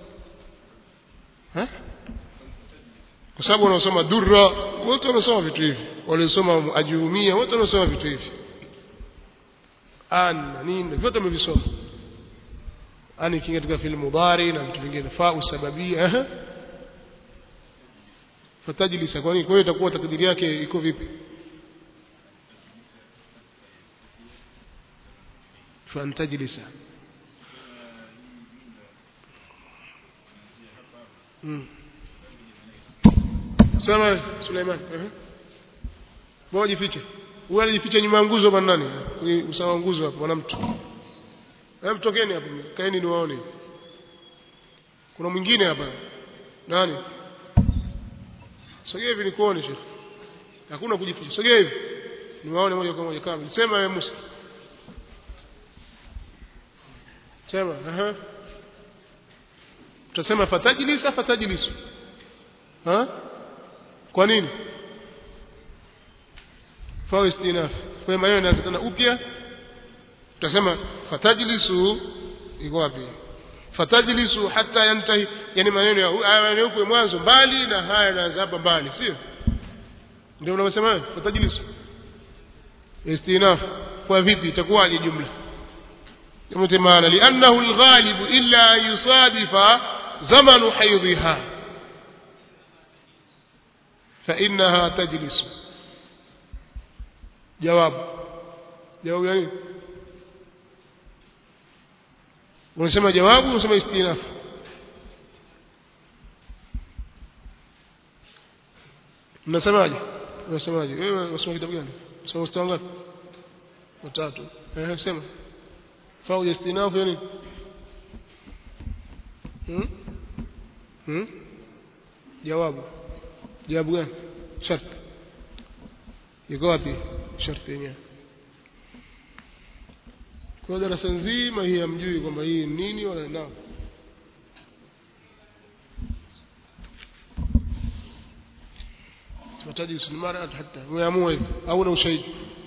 eh kwa sababu wanaosoma durra wote wanasoma vitu hivi waliosoma ajurumia wote wanasoma vitu hivi an na nini vyote wamevisoma ani kinga katika fi'il mudari na vitu vingine fa usababia eh fatajlisa kwa nini kwa hiyo itakuwa takdiri yake iko vipi fantajlisa mm. sema Suleiman eh moja jifiche huyu alijificha nyuma ya nguzo bwana nani usawa nguzo hapo bwana mtu hebu tokeni hapo kaeni niwaone kuna mwingine hapa nani sogea hivi nikuone shekhi hakuna kujificha sogea hivi niwaone moja kwa moja kama sema wewe Musa sema aha tutasema fatajlisa fatajlisu ha kwa nini fa istinaf kwa maana inaanza tena upya tutasema fatajlisu iko wapi fatajlisu hata yantahi yani maneno ya maneno huko mwanzo mbali na haya yanaanza hapa mbali sio ndio unaosema fatajlisu istinaf kwa vipi itakuwaje jumla يمتمان لأنه الغالب إلا أن يصادف زمن حيضها فإنها تجلس جواب جواب يعني ونسمى جواب ونسمى استئناف mnasemaje unasemaje wewe unasoma kitabu gani unasoma mstari ngapi watatu eh sema fau istinafu yani hmm? hmm? jawabu jawabu gani sharti iko wapi sharti yenyewe kwa darasa nzima hii hamjui kwamba hii ni nini wala nao tunahitaji mara hata umeamua hivi au na ushahidi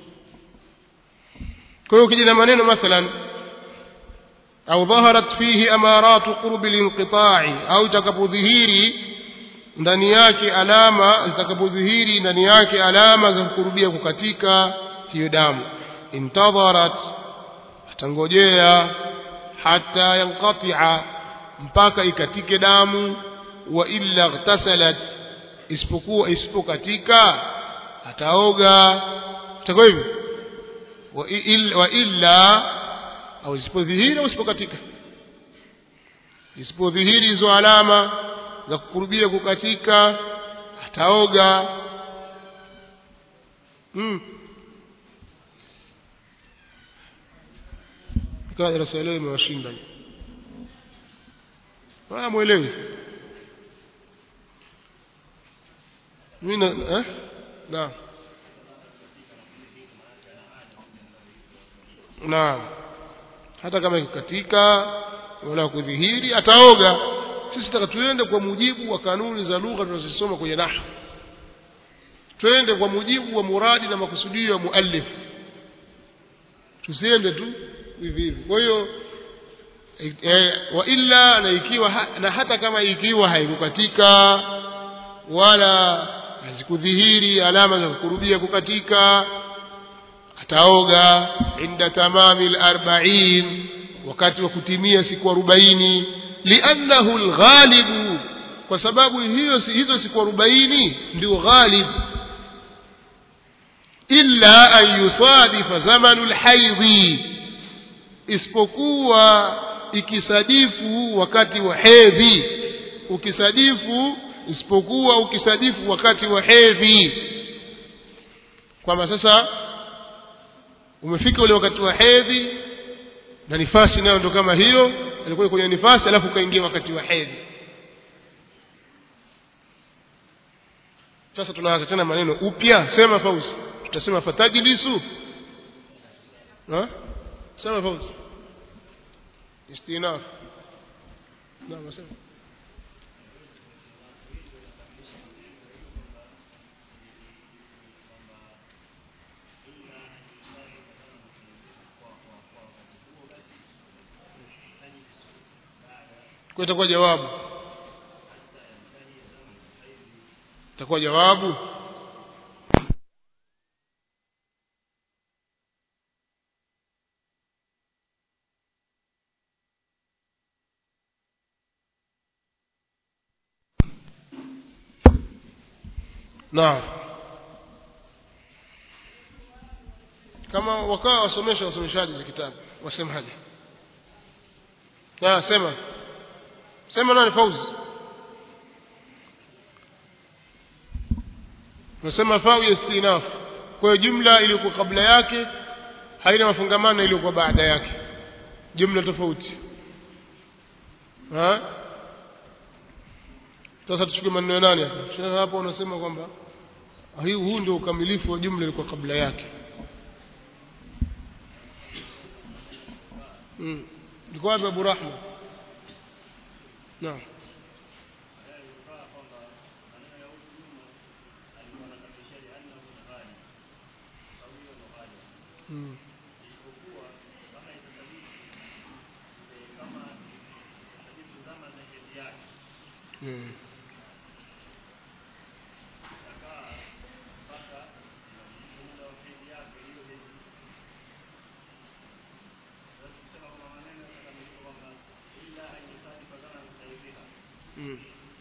kwa hiyo ukija na maneno mathalan au dhaharat fihi amaratu qurbi linqita'i au itakapodhihiri ndani yake alama zitakapodhihiri ndani yake alama za kukurubia kukatika hiyo damu intadharat atangojea hata yanqati'a mpaka ikatike damu wa illa ightasalat isipokuwa isipokatika ataoga itakuwa hivyo wa illa, wa illa au isipodhihiri au isipokatika isipodhihiri hizo alama za kukurubia kukatika ataoga mm. ikawa darasa leo imewashinda wala mwelewi mimi eh naam naam hata kama ikikatika wala kudhihiri ataoga sisi taka tuende kwa mujibu wa kanuni za lugha tunazosoma kwenye nahwu twende kwa mujibu wa muradi na makusudio ya muallif tusiende tu hivi hivi kwa hiyo e, wa illa na ikiwa ha, na hata kama ikiwa haikukatika wala hazikudhihiri alama za kukurubia kukatika ataoga inda tamami al-arba'in wakati wa kutimia siku 40 liannahu lghalibu kwa sababu hiyo hizo siku arobaini ndio ghalib illa an yusadifa zamanu lhaidhi isipokuwa ikisadifu wakati wa hedhi ukisadifu isipokuwa ukisadifu wakati wa hedhi kwamba sasa umefika ule wakati wa hedhi na nifasi nayo ndo kama hiyo alikuwa kwenye nifasi alafu ukaingia wakati wa hedhi sasa tunaanza tena maneno upya sema fauzi tutasema fatajlisu ha sema fauzi istinaf naam sema kwa itakuwa jawabu itakuwa jawabu naam kama wakawa wasomesha wasomeshaji za kitabu wasemaje ah sema sema nani fauzi nasema fau ya istinaf kwa hiyo jumla iliyokuwa kabla yake haina mafungamano iliyokuwa baada yake jumla tofauti ha sasa tuchukue maneno ya nani hapa sasa hapo unasema kwamba hii huu ndio ukamilifu wa jumla ilikuwa kabla yake mm liko wapi Abu Rahma naam mm. Mm. Mm.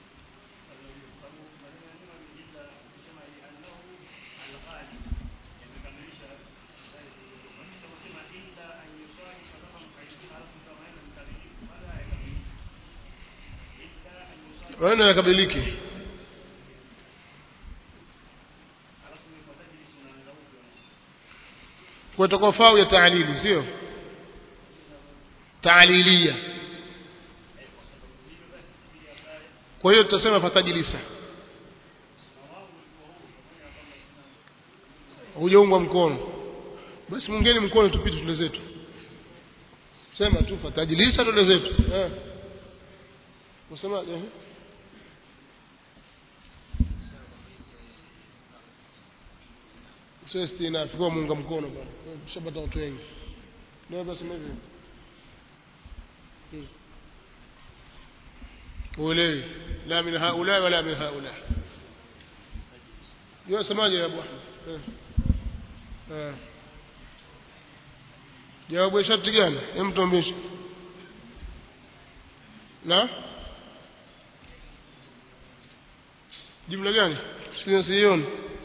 maneno yakabiliki kwa itakuwa fau ya taalili sio taalilia kwa hiyo tutasema fatajilisa hujaungwa mkono basi mungeni mkono tupite tule zetu sema tu fatajilisa tule zetu eh usemaje eh sio istinaf kwa muunga mkono bwana tushapata watu wengi ndio basi hivi uelewi la min haula wala min haula yeye semaje ya abu ahmed eh jawabu ya sharti gani hem tuambie na jumla gani sioni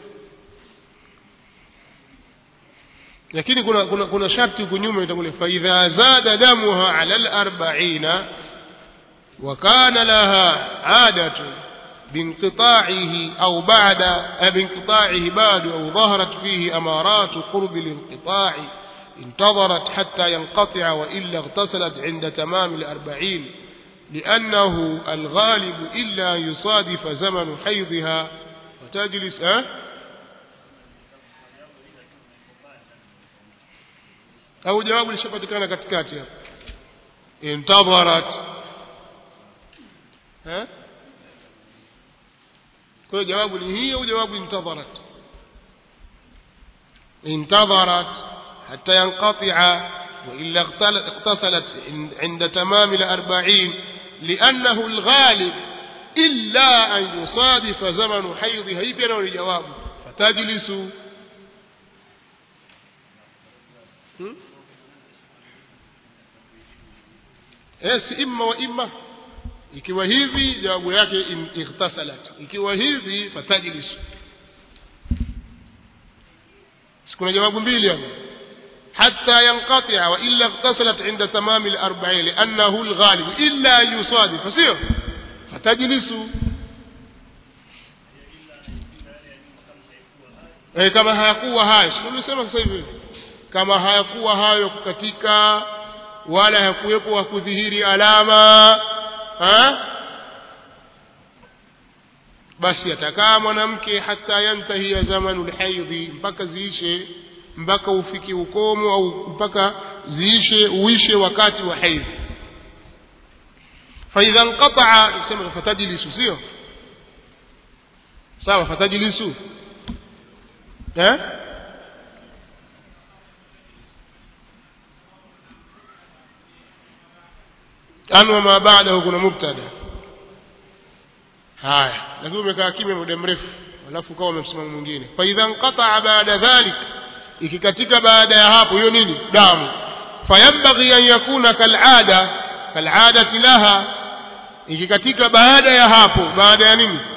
lakini kuna kuna kuna sharti huko nyuma itakuwa fa idha zada damuha ala al-arba'ina wa kana laha adatu بانقطاعه أو بعد بانقطاعه بعد أو ظهرت فيه أمارات قرب الانقطاع انتظرت حتى ينقطع وإلا اغتسلت عند تمام الأربعين لأنه الغالب إلا يصادف زمن حيضها وتجلس أه؟ au jawabu lishapatikana katikati hapo intadharat eh kwa hiyo jawabu ni hii au jawabu intadharat intadharat حتى ينقطع وإلا اغتسلت عند تمام الأربعين لأنه الغالب إلا أن يصادف زمن حيضها هي بينا الجواب فتجلس eh si imma wa imma ikiwa hivi jawabu yake in ightasalat ikiwa hivi fatajlis sikuna jawabu mbili hapo حتى ينقطع وإلا اغتسلت عند تمام الأربعين لأنه الغالب إلا أن يصادف فسير فتجلس eh, kama hayakuwa hayo sikusema sasa hivi kama hayakuwa hayo kukatika wala hakuwepo kudhihiri alama ha? basi atakaa mwanamke hata yantahia zamanu lhaidhi mpaka ziishe mpaka ufike ukomo au mpaka ziishe uishe wakati wa haidhi faidha nqataa sema fatajlisu sio sawa fatajlisu eh an wama ba'dahu kuna mubtada haya lakini umekaa kimya muda mrefu alafu ukawa umemsimama mwingine fa idha nqataa baada dhalik ikikatika baada ya hapo hiyo nini damu fayambaghi an yakuna kalada kaladati laha ikikatika baada ya hapo baada ya nini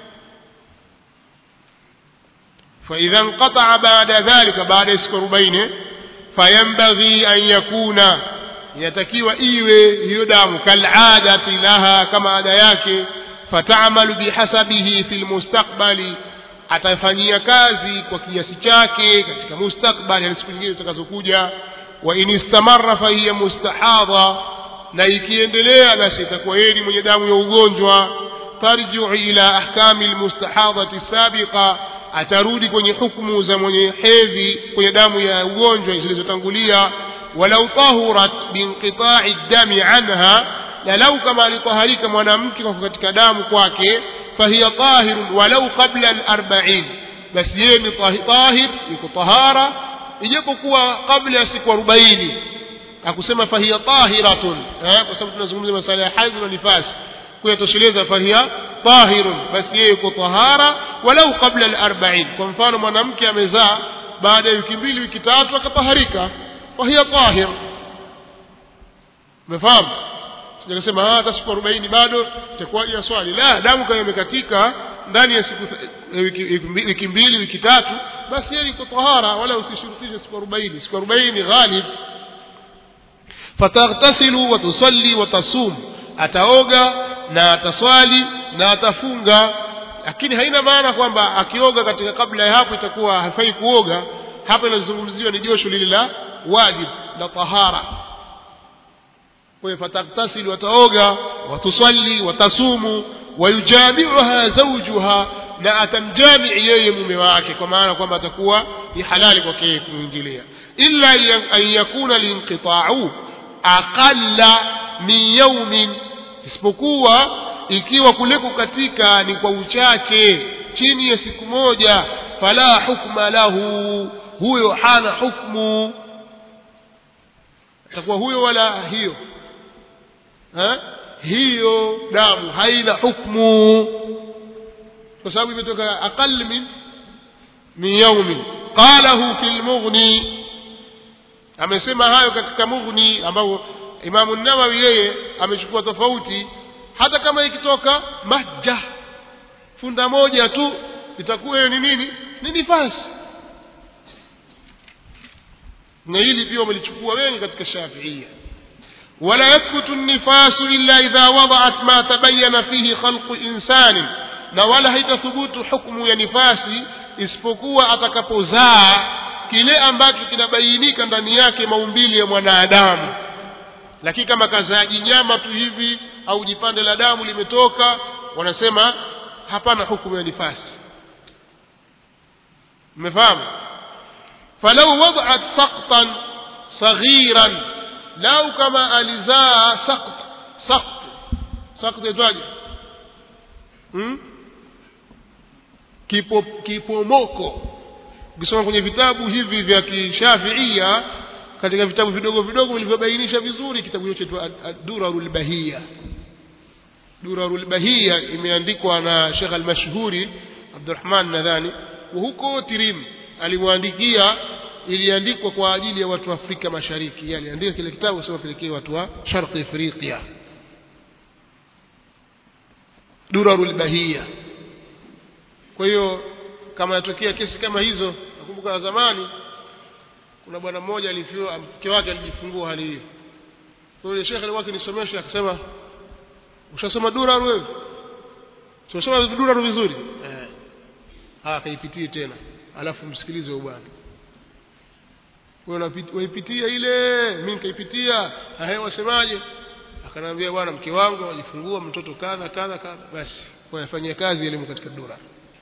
فإذا انقطع بعد ذلك بعد siku 40 فينبغي أن يكون yatakiwa iwe hiyo damu kaladati laha kama ada yake fatamalu bihasabihi fi lmustakbali atafanyia kazi kwa kiasi chake katika mustakbali yani siku nyingine zitakazokuja wa in istamarra fahiya mustahadha na ikiendelea basi itakuwa yeye ni mwenye damu ya ugonjwa tarjiu ila ahkami lmustahadhati sabiqa atarudi kwenye hukumu za mwenye hedhi kwenye damu ya ugonjwa zilizotangulia walau tahurat binqita'i dami anha na lau kama alitaharika mwanamke kwa katika damu kwake fahiya tahirun walau qabla al-arba'in basi yeye ni tahir yuko tahara ijapokuwa kabla ya siku 40 akusema fahiya tahiratun eh kwa sababu tunazungumzia masuala ya haidh na nifasi kuyatosheleza fahiya tahirun basi yeye yuko tahara walau qabla al-arba'in kwa mfano mwanamke amezaa baada ya wiki mbili wiki tatu akataharika fahiya tahir umefahamu sijakasema hata siku 40 bado itakuwaje ya swali la damu kama imekatika ndani ya siku wiki, wiki mbili wiki tatu basi yeye iko tahara wala usishurutishe siku 40 siku 40 ni ghalib fataghtasilu wa tusalli wa tasum ataoga na ataswali na atafunga lakini haina maana kwamba akioga katika kabla ya hapo itakuwa hafai kuoga hapa inazungumziwa ni josho lile la wajib la tahara kwa hiyo fataktasilu wataoga watusalli watasumu wayujamiuha zawjuha na atamjamii yeye mume wake kwa maana kwamba atakuwa ni halali kwake yeye kumwingilia illa an yakuna linqita'u aqalla min yawmin isipokuwa ikiwa kule kukatika ni kwa uchache chini ya siku moja fala hukma lahu huyo hana hukmu atakuwa huyo wala hiyo ha? hiyo damu haina hukmu kwa sababu imetoka aqal min min yaumin qalahu fi lmughni amesema hayo katika mughni ambao imamu nawawi yeye amechukua tofauti hata kama ikitoka majja funda moja tu itakuwa hiyo ni nini ni nifasi na hili pia wamelichukua wengi katika shafiia ولا يثبت النفاس إلا إذا وضعت ما تبين فيه خلق إنسان na wala haitathubutu hukumu ya nifasi isipokuwa atakapozaa kile ambacho kinabainika ndani yake maumbili ya mwanadamu lakini kama kazaaji nyama tu hivi au jipande la damu limetoka wanasema hapana hukumu ya nifasi mmefahamu falau wadat saktan saghiran lau kama alizaa sakt sakt sakt itwaje hmm? kipo kipomoko ukisoma kwenye vitabu hivi vya kishafiia katika vitabu vidogo vidogo vilivyobainisha vizuri kitabu hicho chaitwa durarul bahia durarul bahia imeandikwa na Sheikh al-Mashhuri Abdurrahman nadhani huko Tirim alimwandikia iliandikwa kwa ajili ya watu wa Afrika Mashariki yani andika kile kitabu sema pelekee watu wa Sharqi Afrika durarul bahia kwa hiyo kama yatokea kesi kama hizo nakumbuka zamani kuna bwana mmoja alifiwa mke wake alijifungua hali hiyo kwa hiyo shekhe alikuwa akinisomesha akasema ushasoma durar wewe tunasoma durar vizuri eh ah akaipitie tena alafu msikilize huyo bwana wewe waipitia ile mimi nikaipitia hae wasemaje akanambia bwana mke wangu ajifungua mtoto kadha kadha kadha basi wayafanyia kazi elimu katika dura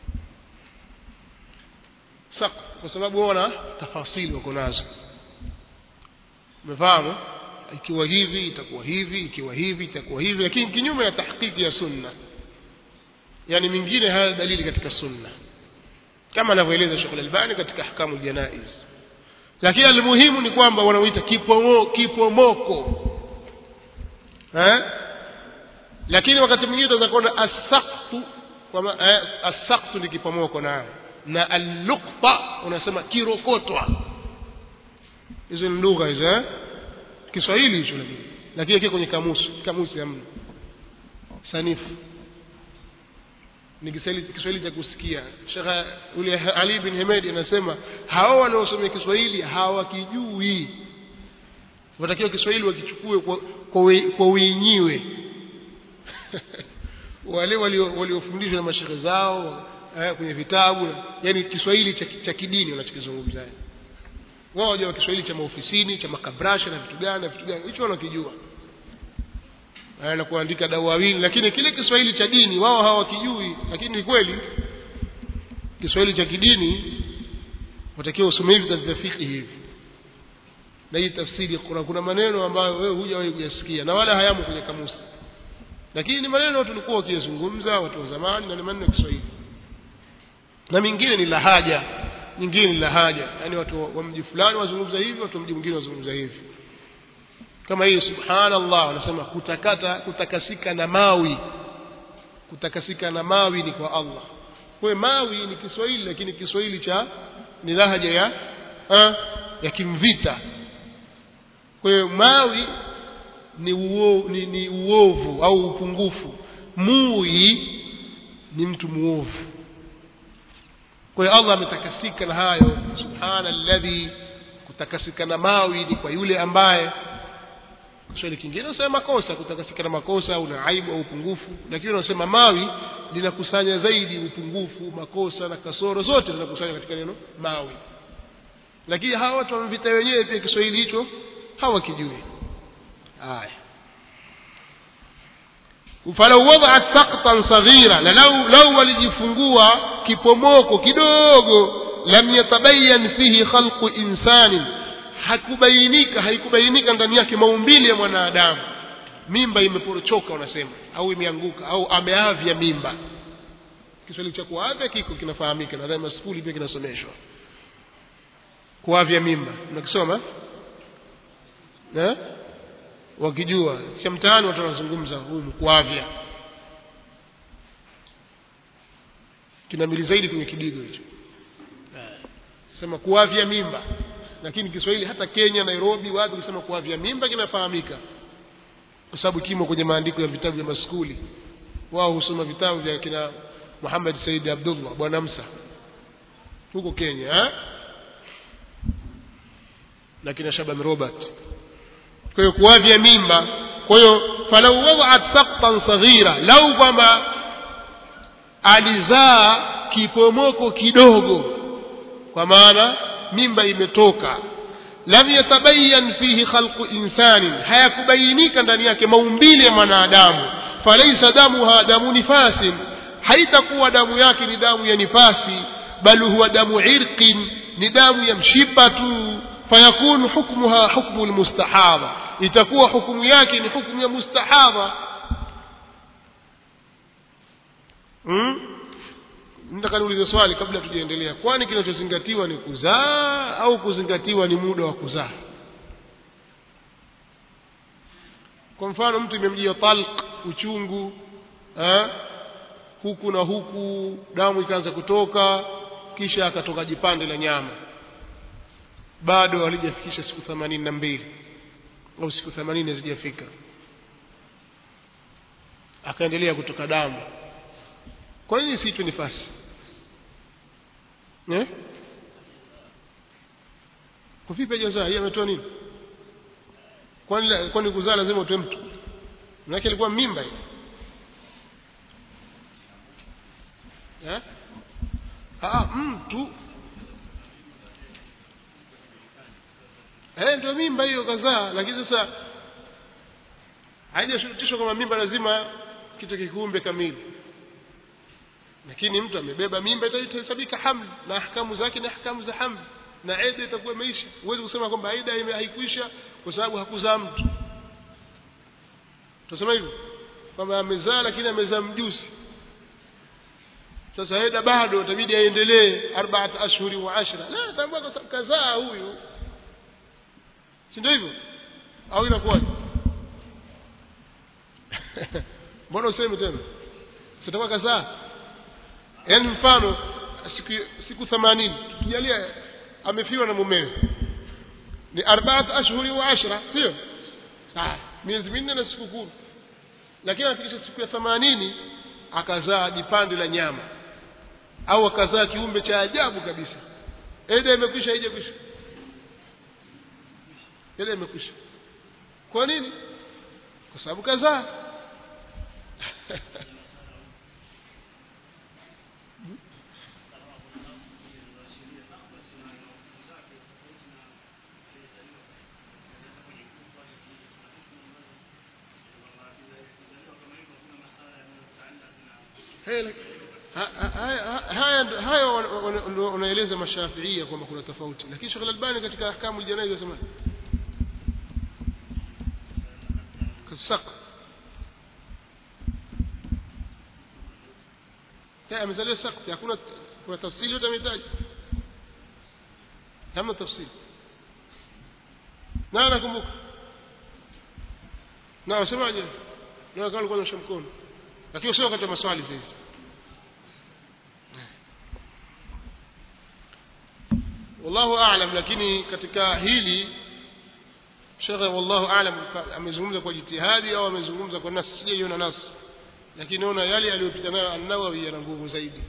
sak kwa sababu wao wana tafasili wako nazo umefahamu ikiwa hivi itakuwa hivi ikiwa hivi itakuwa hivi lakini kinyume na tahqiqi ya sunna yani mingine haya dalili katika sunna kama anavyoeleza Sheikh Al-Albani katika ahkamu janaiz lakini almuhimu ni kwamba wanaoita kipomo kipomoko eh lakini wakati mwingine tunaweza kuona asaqtu kwa eh, asaqtu ni kipomoko nayo na al-luqta unasema kirokotwa hizo ni lugha hizo eh Kiswahili hicho lakini lakini kiko kwenye kamusi kamusi hamna sanifu ni Kiswahili Kiswahili cha kusikia Sheikh ule Ali bin Hamid anasema hao wanaosomea Kiswahili hawakijui watakiwa Kiswahili wakichukue kwa kwa, kwa wenyewe wale waliofundishwa na mashehe zao eh, kwenye vitabu yani Kiswahili cha, cha kidini wanachokizungumza wao wajua Kiswahili cha maofisini cha makabrasha na vitu gani na vitu gani hicho wanakijua na kuandika dawawini lakini kile Kiswahili cha dini wao hawakijui lakini ni kweli Kiswahili cha kidini watakiwa usome hivi vya fiqh hivi na hii tafsiri kuna kuna maneno ambayo wewe hujawahi kuyasikia na wala hayamo kwenye kamusi lakini ni maneno tulikuwa wakiyazungumza watu wa zamani na ni maneno ya Kiswahili na mingine ni lahaja nyingine ni lahaja yani watu wa mji fulani wazungumza hivi watu wa mji mwingine wazungumza hivi kama hiyo subhanallah wanasema kutakata kutakasika na mawi kutakasika na mawi ni kwa Allah kwa mawi ni Kiswahili lakini Kiswahili cha ni lahaja ya ha, ya kimvita kwa hiyo mawi ni, uo, ni, ni uovu au upungufu mui ni mtu muovu kwa hiyo Allah ametakasika na hayo subhana alladhi kutakasika na mawi ni kwa yule ambaye Kiswahili kingine unasema makosa kutakasika na makosa au na aibu au upungufu lakini unasema mawi linakusanya zaidi upungufu makosa na kasoro zote zinakusanya katika neno mawi lakini hawa watu wamevita wenyewe pia Kiswahili hicho hawakijui haya falau wada'at saqtan saghira na lau lau walijifungua kipomoko kidogo lam yatabayan fihi khalqu insanin hakubainika haikubainika ndani yake maumbile ya mwanadamu mimba imeporochoka wanasema au imeanguka au ameavya mimba Kiswahili cha kuavya kiko kinafahamika nadhani maskuli pia kinasomeshwa kuavya mimba unakisoma eh wakijua cha mtaani watu wanazungumza humu kuavya kinamili zaidi kwenye kidigo hicho sema kuavya mimba lakini Kiswahili hata Kenya Nairobi wapi kusema kuavya mimba kinafahamika kwa sababu kimo kwenye maandiko ya vitabu vya maskuli wao husoma vitabu vya kina Muhammad Said Abdullah bwana Musa huko Kenya eh? na kina Shaban Robert kwa hiyo kuavya mimba kwa hiyo falau wada'at saqtan saghira lau kwamba alizaa kipomoko kidogo kwa maana mimba imetoka lam yatabayan fihi khalqu insanin hayakubainika ndani yake maumbile ya mwanadamu falaisa damuha damu nifasin haitakuwa damu yake ni damu ya nifasi bal huwa damu irqin ni damu ya mshipa tu fayakunu hukmuha hukmu almustahadha itakuwa hukumu yake ni hukumu ya mustahadha hmm? nataka niulize swali kabla tujaendelea kwani kinachozingatiwa ni kuzaa au kuzingatiwa ni muda wa kuzaa kwa mfano mtu imemjia talq uchungu eh? huku na huku damu ikaanza kutoka kisha akatoka jipande la nyama bado halijafikisha siku themanini na mbili au siku themanini hazijafika akaendelea kutoka damu kwa nini isiitwe nifasi eh? kwa vipi hajazaa yeye ametoa nini kwani kwani kuzaa lazima utoe mtu manake alikuwa mimba hii eh? ah, mtu eh, ndio mimba hiyo kazaa lakini sasa haijashurutishwa kwamba mimba lazima kitu kikumbe kamili lakini mtu amebeba mimba itahesabika hamli na ahkamu zake ni ahkamu za hamli na eda itakuwa imeisha huwezi kusema kwamba eda haikuisha kwa sababu hakuzaa mtu tunasema hivyo kwamba amezaa lakini amezaa mjusi sasa eda bado itabidi aendelee arbaat ashhuri wa ashra la tambua kwa sababu kazaa huyu si ndio hivyo au inakuwaje mbona useme tena sitakuwa kazaa yaani mfano siku siku 80 tukijalia amefiwa na mumewe ni arbaat ashhuri wa ashra sio ah miezi minne na siku kumi lakini anafikisha siku ya 80 akazaa jipande la nyama au akazaa kiumbe cha ajabu kabisa eda imekwisha haijakwisha eda imekwisha kwa nini kwa sababu kazaa haya haya wanaeleza mashafiia kwamba kuna tofauti lakini Sheikh Al-Albani katika ahkamu al-janaiz yasema kasak ya amezaliwa sakti hakuna kuna tafsiri yote ametaja hamna tafsiri na nakumbuka na wasemaje na kama alikuwa anashika mkono lakini sio wakati wa maswali sasa wallahu aalam lakini katika hili shekhe wallahu aalam amezungumza kwa jitihadi au amezungumza kwa nasi sijaiona nasi lakini naona yale aliyopita nayo an-Nawawi yana nguvu zaidi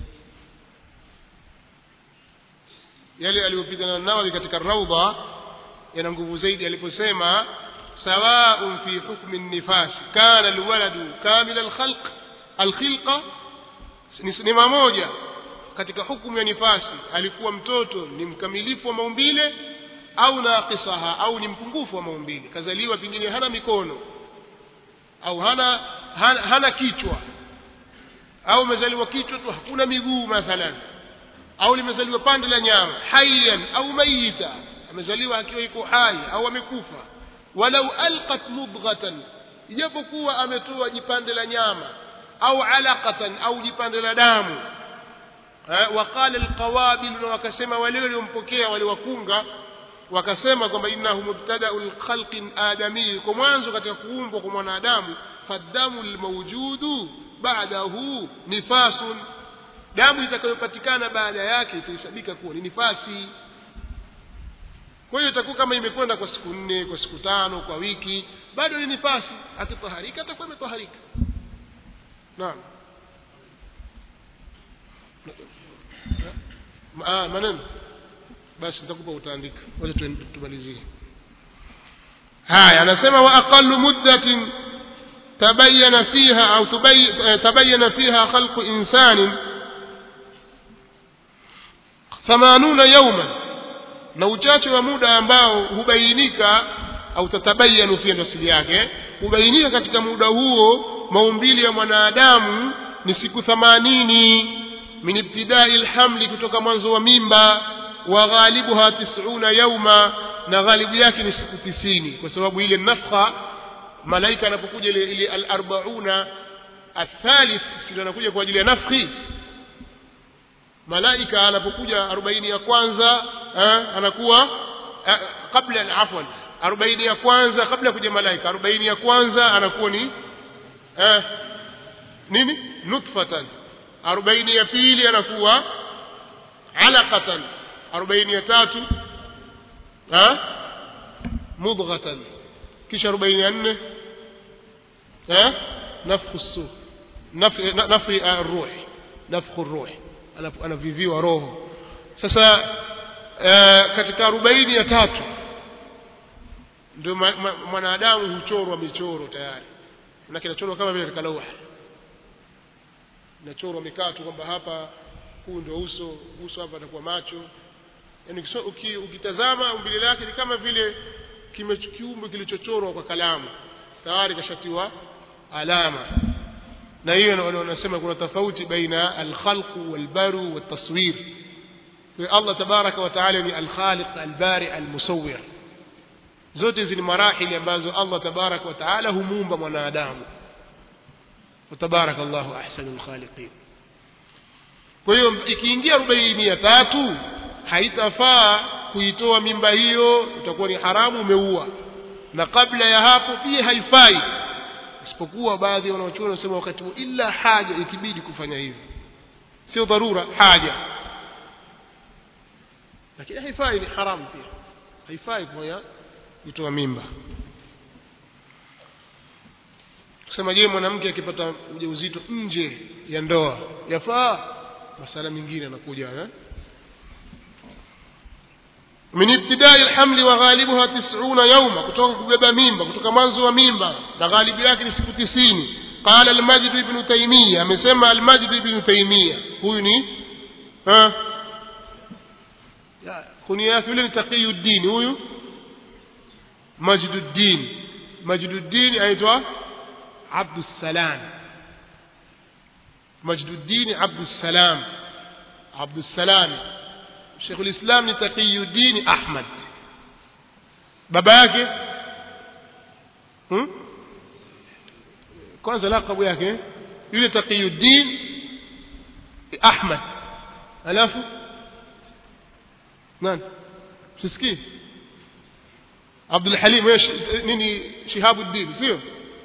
yale aliyopita nayo an-Nawawi katika raudha yana nguvu zaidi aliposema سواء في حكم النفاس كان الولد كامل الخلق الخلقة ni mamoja katika hukumu ya nifasi alikuwa mtoto ni mkamilifu wa maumbile au naqisaha au ni mpungufu wa maumbile kazaliwa pengine hana mikono au hana hana, hana kichwa au amezaliwa kichwa tu hakuna miguu mathalan au limezaliwa pande la nyama hayyan au mayita amezaliwa akiwa yuko hai au amekufa walau alqat mudghatan ijapokuwa ametoa jipande la nyama au alaqatan au jipande la damu waqala alqawabil na wakasema wale waliompokea wale wakunga wakasema kwamba innahu mubtada'ul khalqin adami kwa mwanzo katika kuumbwa kwa mwanadamu fadamu almawjudu ba'dahu nifasun damu itakayopatikana baada yake itahesabika kuwa ni nifasi kwa hiyo itakuwa kama imekwenda kwa siku nne kwa siku tano kwa wiki bado ni nifasi akitaharika atakuwa ametaharika naam ah maneno basi nitakupa utaandika wacha tumalizie haya anasema wa aqallu muddatin tabayyana fiha au tabayyana fiha khalqu insanin 80 yawman na uchache wa muda ambao hubainika au tatabayanu pia ndo asili yake hubainika katika muda huo maumbili ya mwanadamu ni siku thamanini min ibtidai lhamli kutoka mwanzo wa mimba wa ghalibuha tisuna yauma na ghalibu yake ni siku tisini kwa sababu ile nafha malaika anapokuja ile, ile alarbauna athalith sio anakuja kwa ajili ya nafhi malaika anapokuja arobaini ya kwanza eh, anakuwa eh, kabla afwan arobaini ya kwanza kabla kuja malaika arobaini ya kwanza anakuwa ni eh, nini nutfatan arobaini ya pili anakuwa alaqatan arobaini ya tatu eh, mudghatan kisha arobaini ya nne eh, nafhu su nafhi ruhi nafkhu ruh anaviviwa roho sasa uh, katika arobaini ya tatu ndio mwanadamu huchorwa michoro tayari na kinachorwa kama vile katika lauha inachorwa mikatu kwamba hapa huu ndio uso uso hapa atakuwa macho yani uki, ukitazama umbile lake ni kama vile kiumbe kilichochorwa kwa kalamu tayari kashatiwa alama na hiyo wanasema kuna tofauti baina alkhalqu walbaru waltaswir Allah tabaraka wa taala ni alkhaliq albari almusawwir zote hizi ni marahili ambazo Allah tabaraka wa taala humuumba mwanadamu وتبارك الله أحسن الخالقين kwa hiyo ikiingia arobaini ya tatu haitafaa kuitoa mimba hiyo itakuwa ni haramu umeua na kabla ya hapo pia haifai isipokuwa baadhi ya wanaochuoni wanasema wakati huo ila haja ikibidi kufanya hivyo sio dharura haja lakini haifai ni haramu pia haifai kufanya kutoa mimba kusema je mwanamke akipata ujauzito nje ya ndoa yafaa masala mengine anakuja eh min ibtidai alhamli wa ghalibuha 90 yawma kutoka kubeba mimba kutoka mwanzo wa mimba na ghalibu yake ni siku 90 qala al-majd ibn taymiyyah amesema al-majd ibn taymiyyah huyu ni ha kunia yake yule ni taqiyuddin huyu majduddin majduddin aitwa عبد السلام مجد الدين عبد السلام عبد السلام شيخ الإسلام تقي الدين أحمد baba yake hmm? kwanza lakabu yake yule taqiyuddin ahmad alafu nani sisikii abdul halim nini shihabuddin sio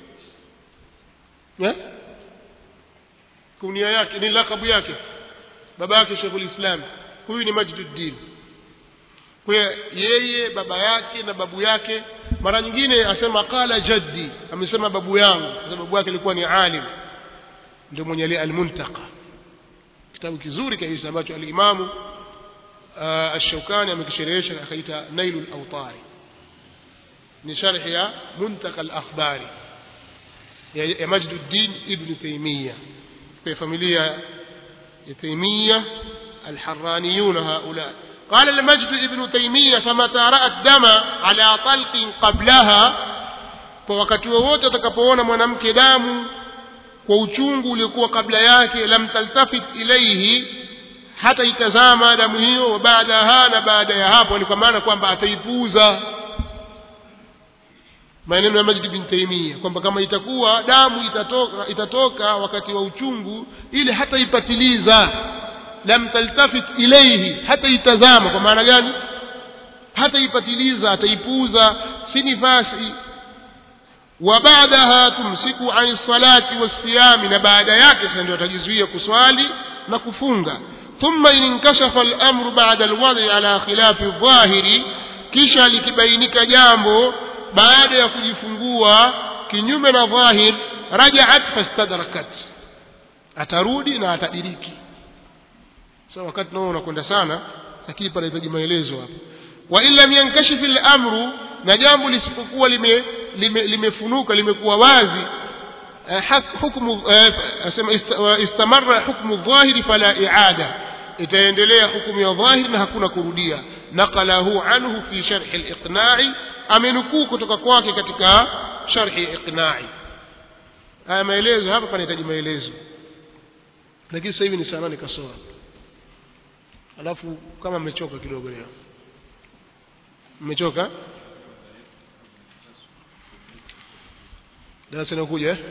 kunia yake ni lakabu yake baba yake Sheikhul Islam huyu ni Majduddin kwa yeye baba yake na babu yake mara nyingine asema qala jaddi amesema babu yangu kwa sababu yake alikuwa ni alim ndio mwenye ile al-Muntaqa kitabu kizuri kabisa ambacho al-Imam ash-Shawkani amekisherehesha akaita Nailul Awtari ni sharhi ya Muntaqa al-Akhbari ya Majduddin ibn Taymiyyah في فاميليا تيمية الحرانيون هؤلاء قال المجد ابن تيمية فمتى رأى الدم على طلق قبلها فوقت wowote atakapoona mwanamke damu kwa uchungu uliokuwa kabla yake lam taltafit ilaihi hata itazama damu hiyo wa baadaha na baada ya hapo ni kwa maana kwamba ataipuuza maneno ya Majid bin Taimia kwamba kama itakuwa damu itatoka, itatoka wakati wa uchungu ile hata ipatiliza lam taltafit ilayhi hata itazama kwa maana gani hata ipatiliza ataipuuza si nifasi wa baadaha tumsiku ani salati wasiyami na baada yake sasa ndio atajizuia kuswali na kufunga thumma in inkashafa al-amru ba'da al-wad'i ala khilafi dhahiri kisha likibainika jambo baada ya kujifungua kinyume na dhahir rajaat fastadrakat atarudi na atadiriki so wakati nao unakwenda sana lakini panahitaji maelezo hapa wa illa yankashifu al-amru na jambo lisipokuwa lime limefunuka lime limekuwa wazi hukumu asema istamarra hukmu dhahiri fala i'ada itaendelea hukumu ya dhahiri na hakuna kurudia naqalahu anhu fi sharh al-iqna'i amenukuu kutoka kwake katika sharhi iqna'i haya maelezo hapa panahitaji maelezo lakini sasa hivi ni saa nane kasoro alafu kama mmechoka kidogo leo mmechoka darasa inakuja eh?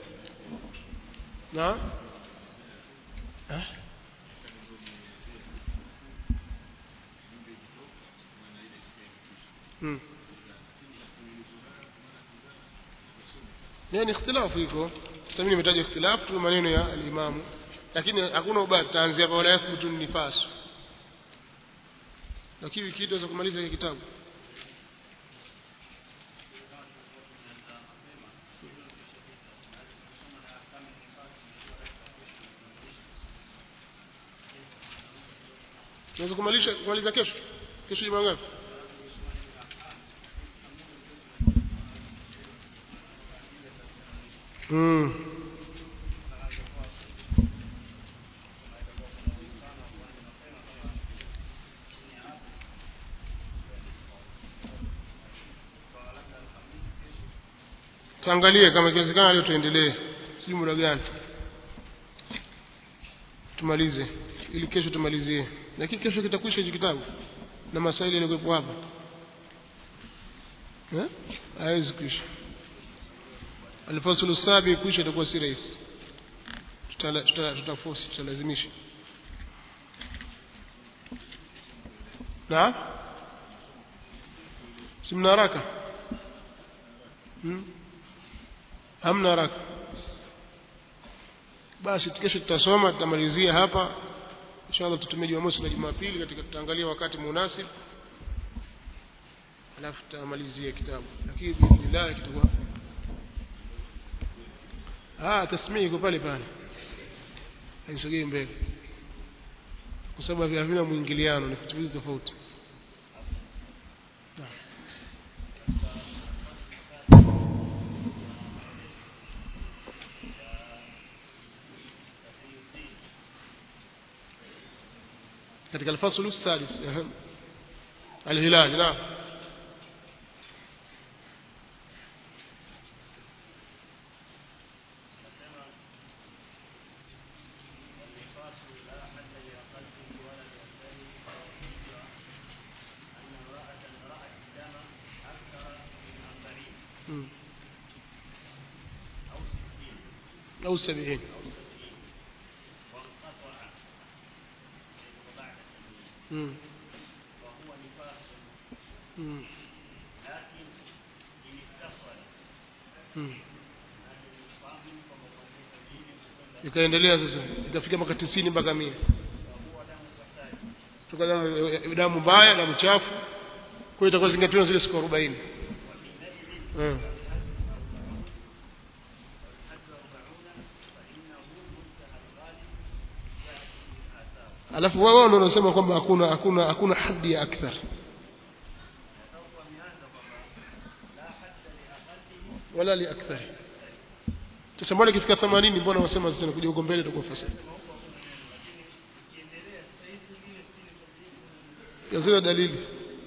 na eh? hmm. yani ikhtilafu iko sasa mimi nimetaja ikhtilafu tu maneno ya alimamu lakini hakuna ubaya tutaanzia kwa wala yathbutu nifas lakini wiki hii kumaliza hiki kitabu tunaweza kumalisha kumaliza kesho kesho jumaa ngapi mm. tuangalie kama ikiwezekana leo tuendelee sijui muda gani tumalize ili kesho tumalizie lakini kesho kitakwisha hichi kitabu na masaili yaliyokuwepo hapa eh haiwezi kuisha alfasulu sabi kuisha itakuwa si rahisi tutaforce tutalazimisha na si mna haraka hmm? hamna haraka basi kesho tutasoma tutamalizia hapa inshallah tutumie jumamosi na jumapili katika tutaangalia wakati munasib alafu tutamalizia kitabu lakini biidhnillah kitakuwa ah tasmii iko pale pale haisogei mbele kwa sababu havina mwingiliano ni vitu viwili tofauti katika alfaslu sadis alhilal naam أو سبعين مم. مم. مم. ikaendelea sasa ikafika mpaka tisini mpaka mia toka damu damu mbaya damu chafu kwa hiyo itakuwa zingatiwa zile siku arobaini eh. alafu wao ndio wanasema kwamba hakuna hakuna hakuna haddi ya akthar wala li akthar sasa mbona ikifika 80 mbona wasema sasa kuja huko mbele itakuwa fasadi yazina dalili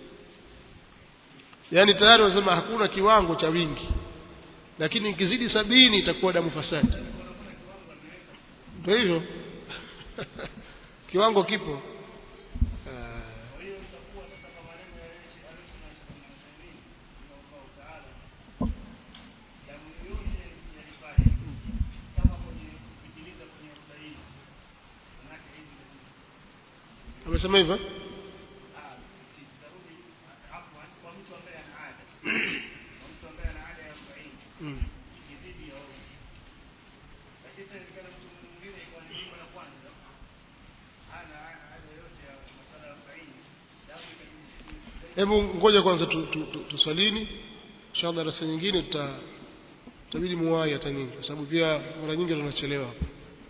yaani tayari wanasema hakuna kiwango cha wingi lakini ikizidi sabini itakuwa damu fasadi ndio hivyo kiwango kipo amesema hivyo mm. hebu ngoja kwanza tuswalini tu, tu, tu inshallah darasa nyingine tuta tutabidi muwai hata nyingi kwa sababu pia mara nyingi tunachelewa hapa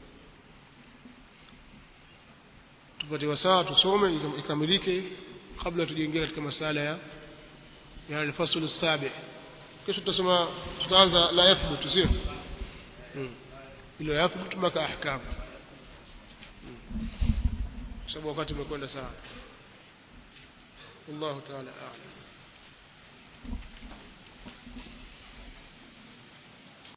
tupate wasaa tusome ikamilike kabla tujaingia katika masala ya ya alfasl sabi kesho tutasoma tutaanza la yathbut sio ilo yathbut mpaka ahkam kwa sababu wakati umekwenda sana والله تعالى أعلم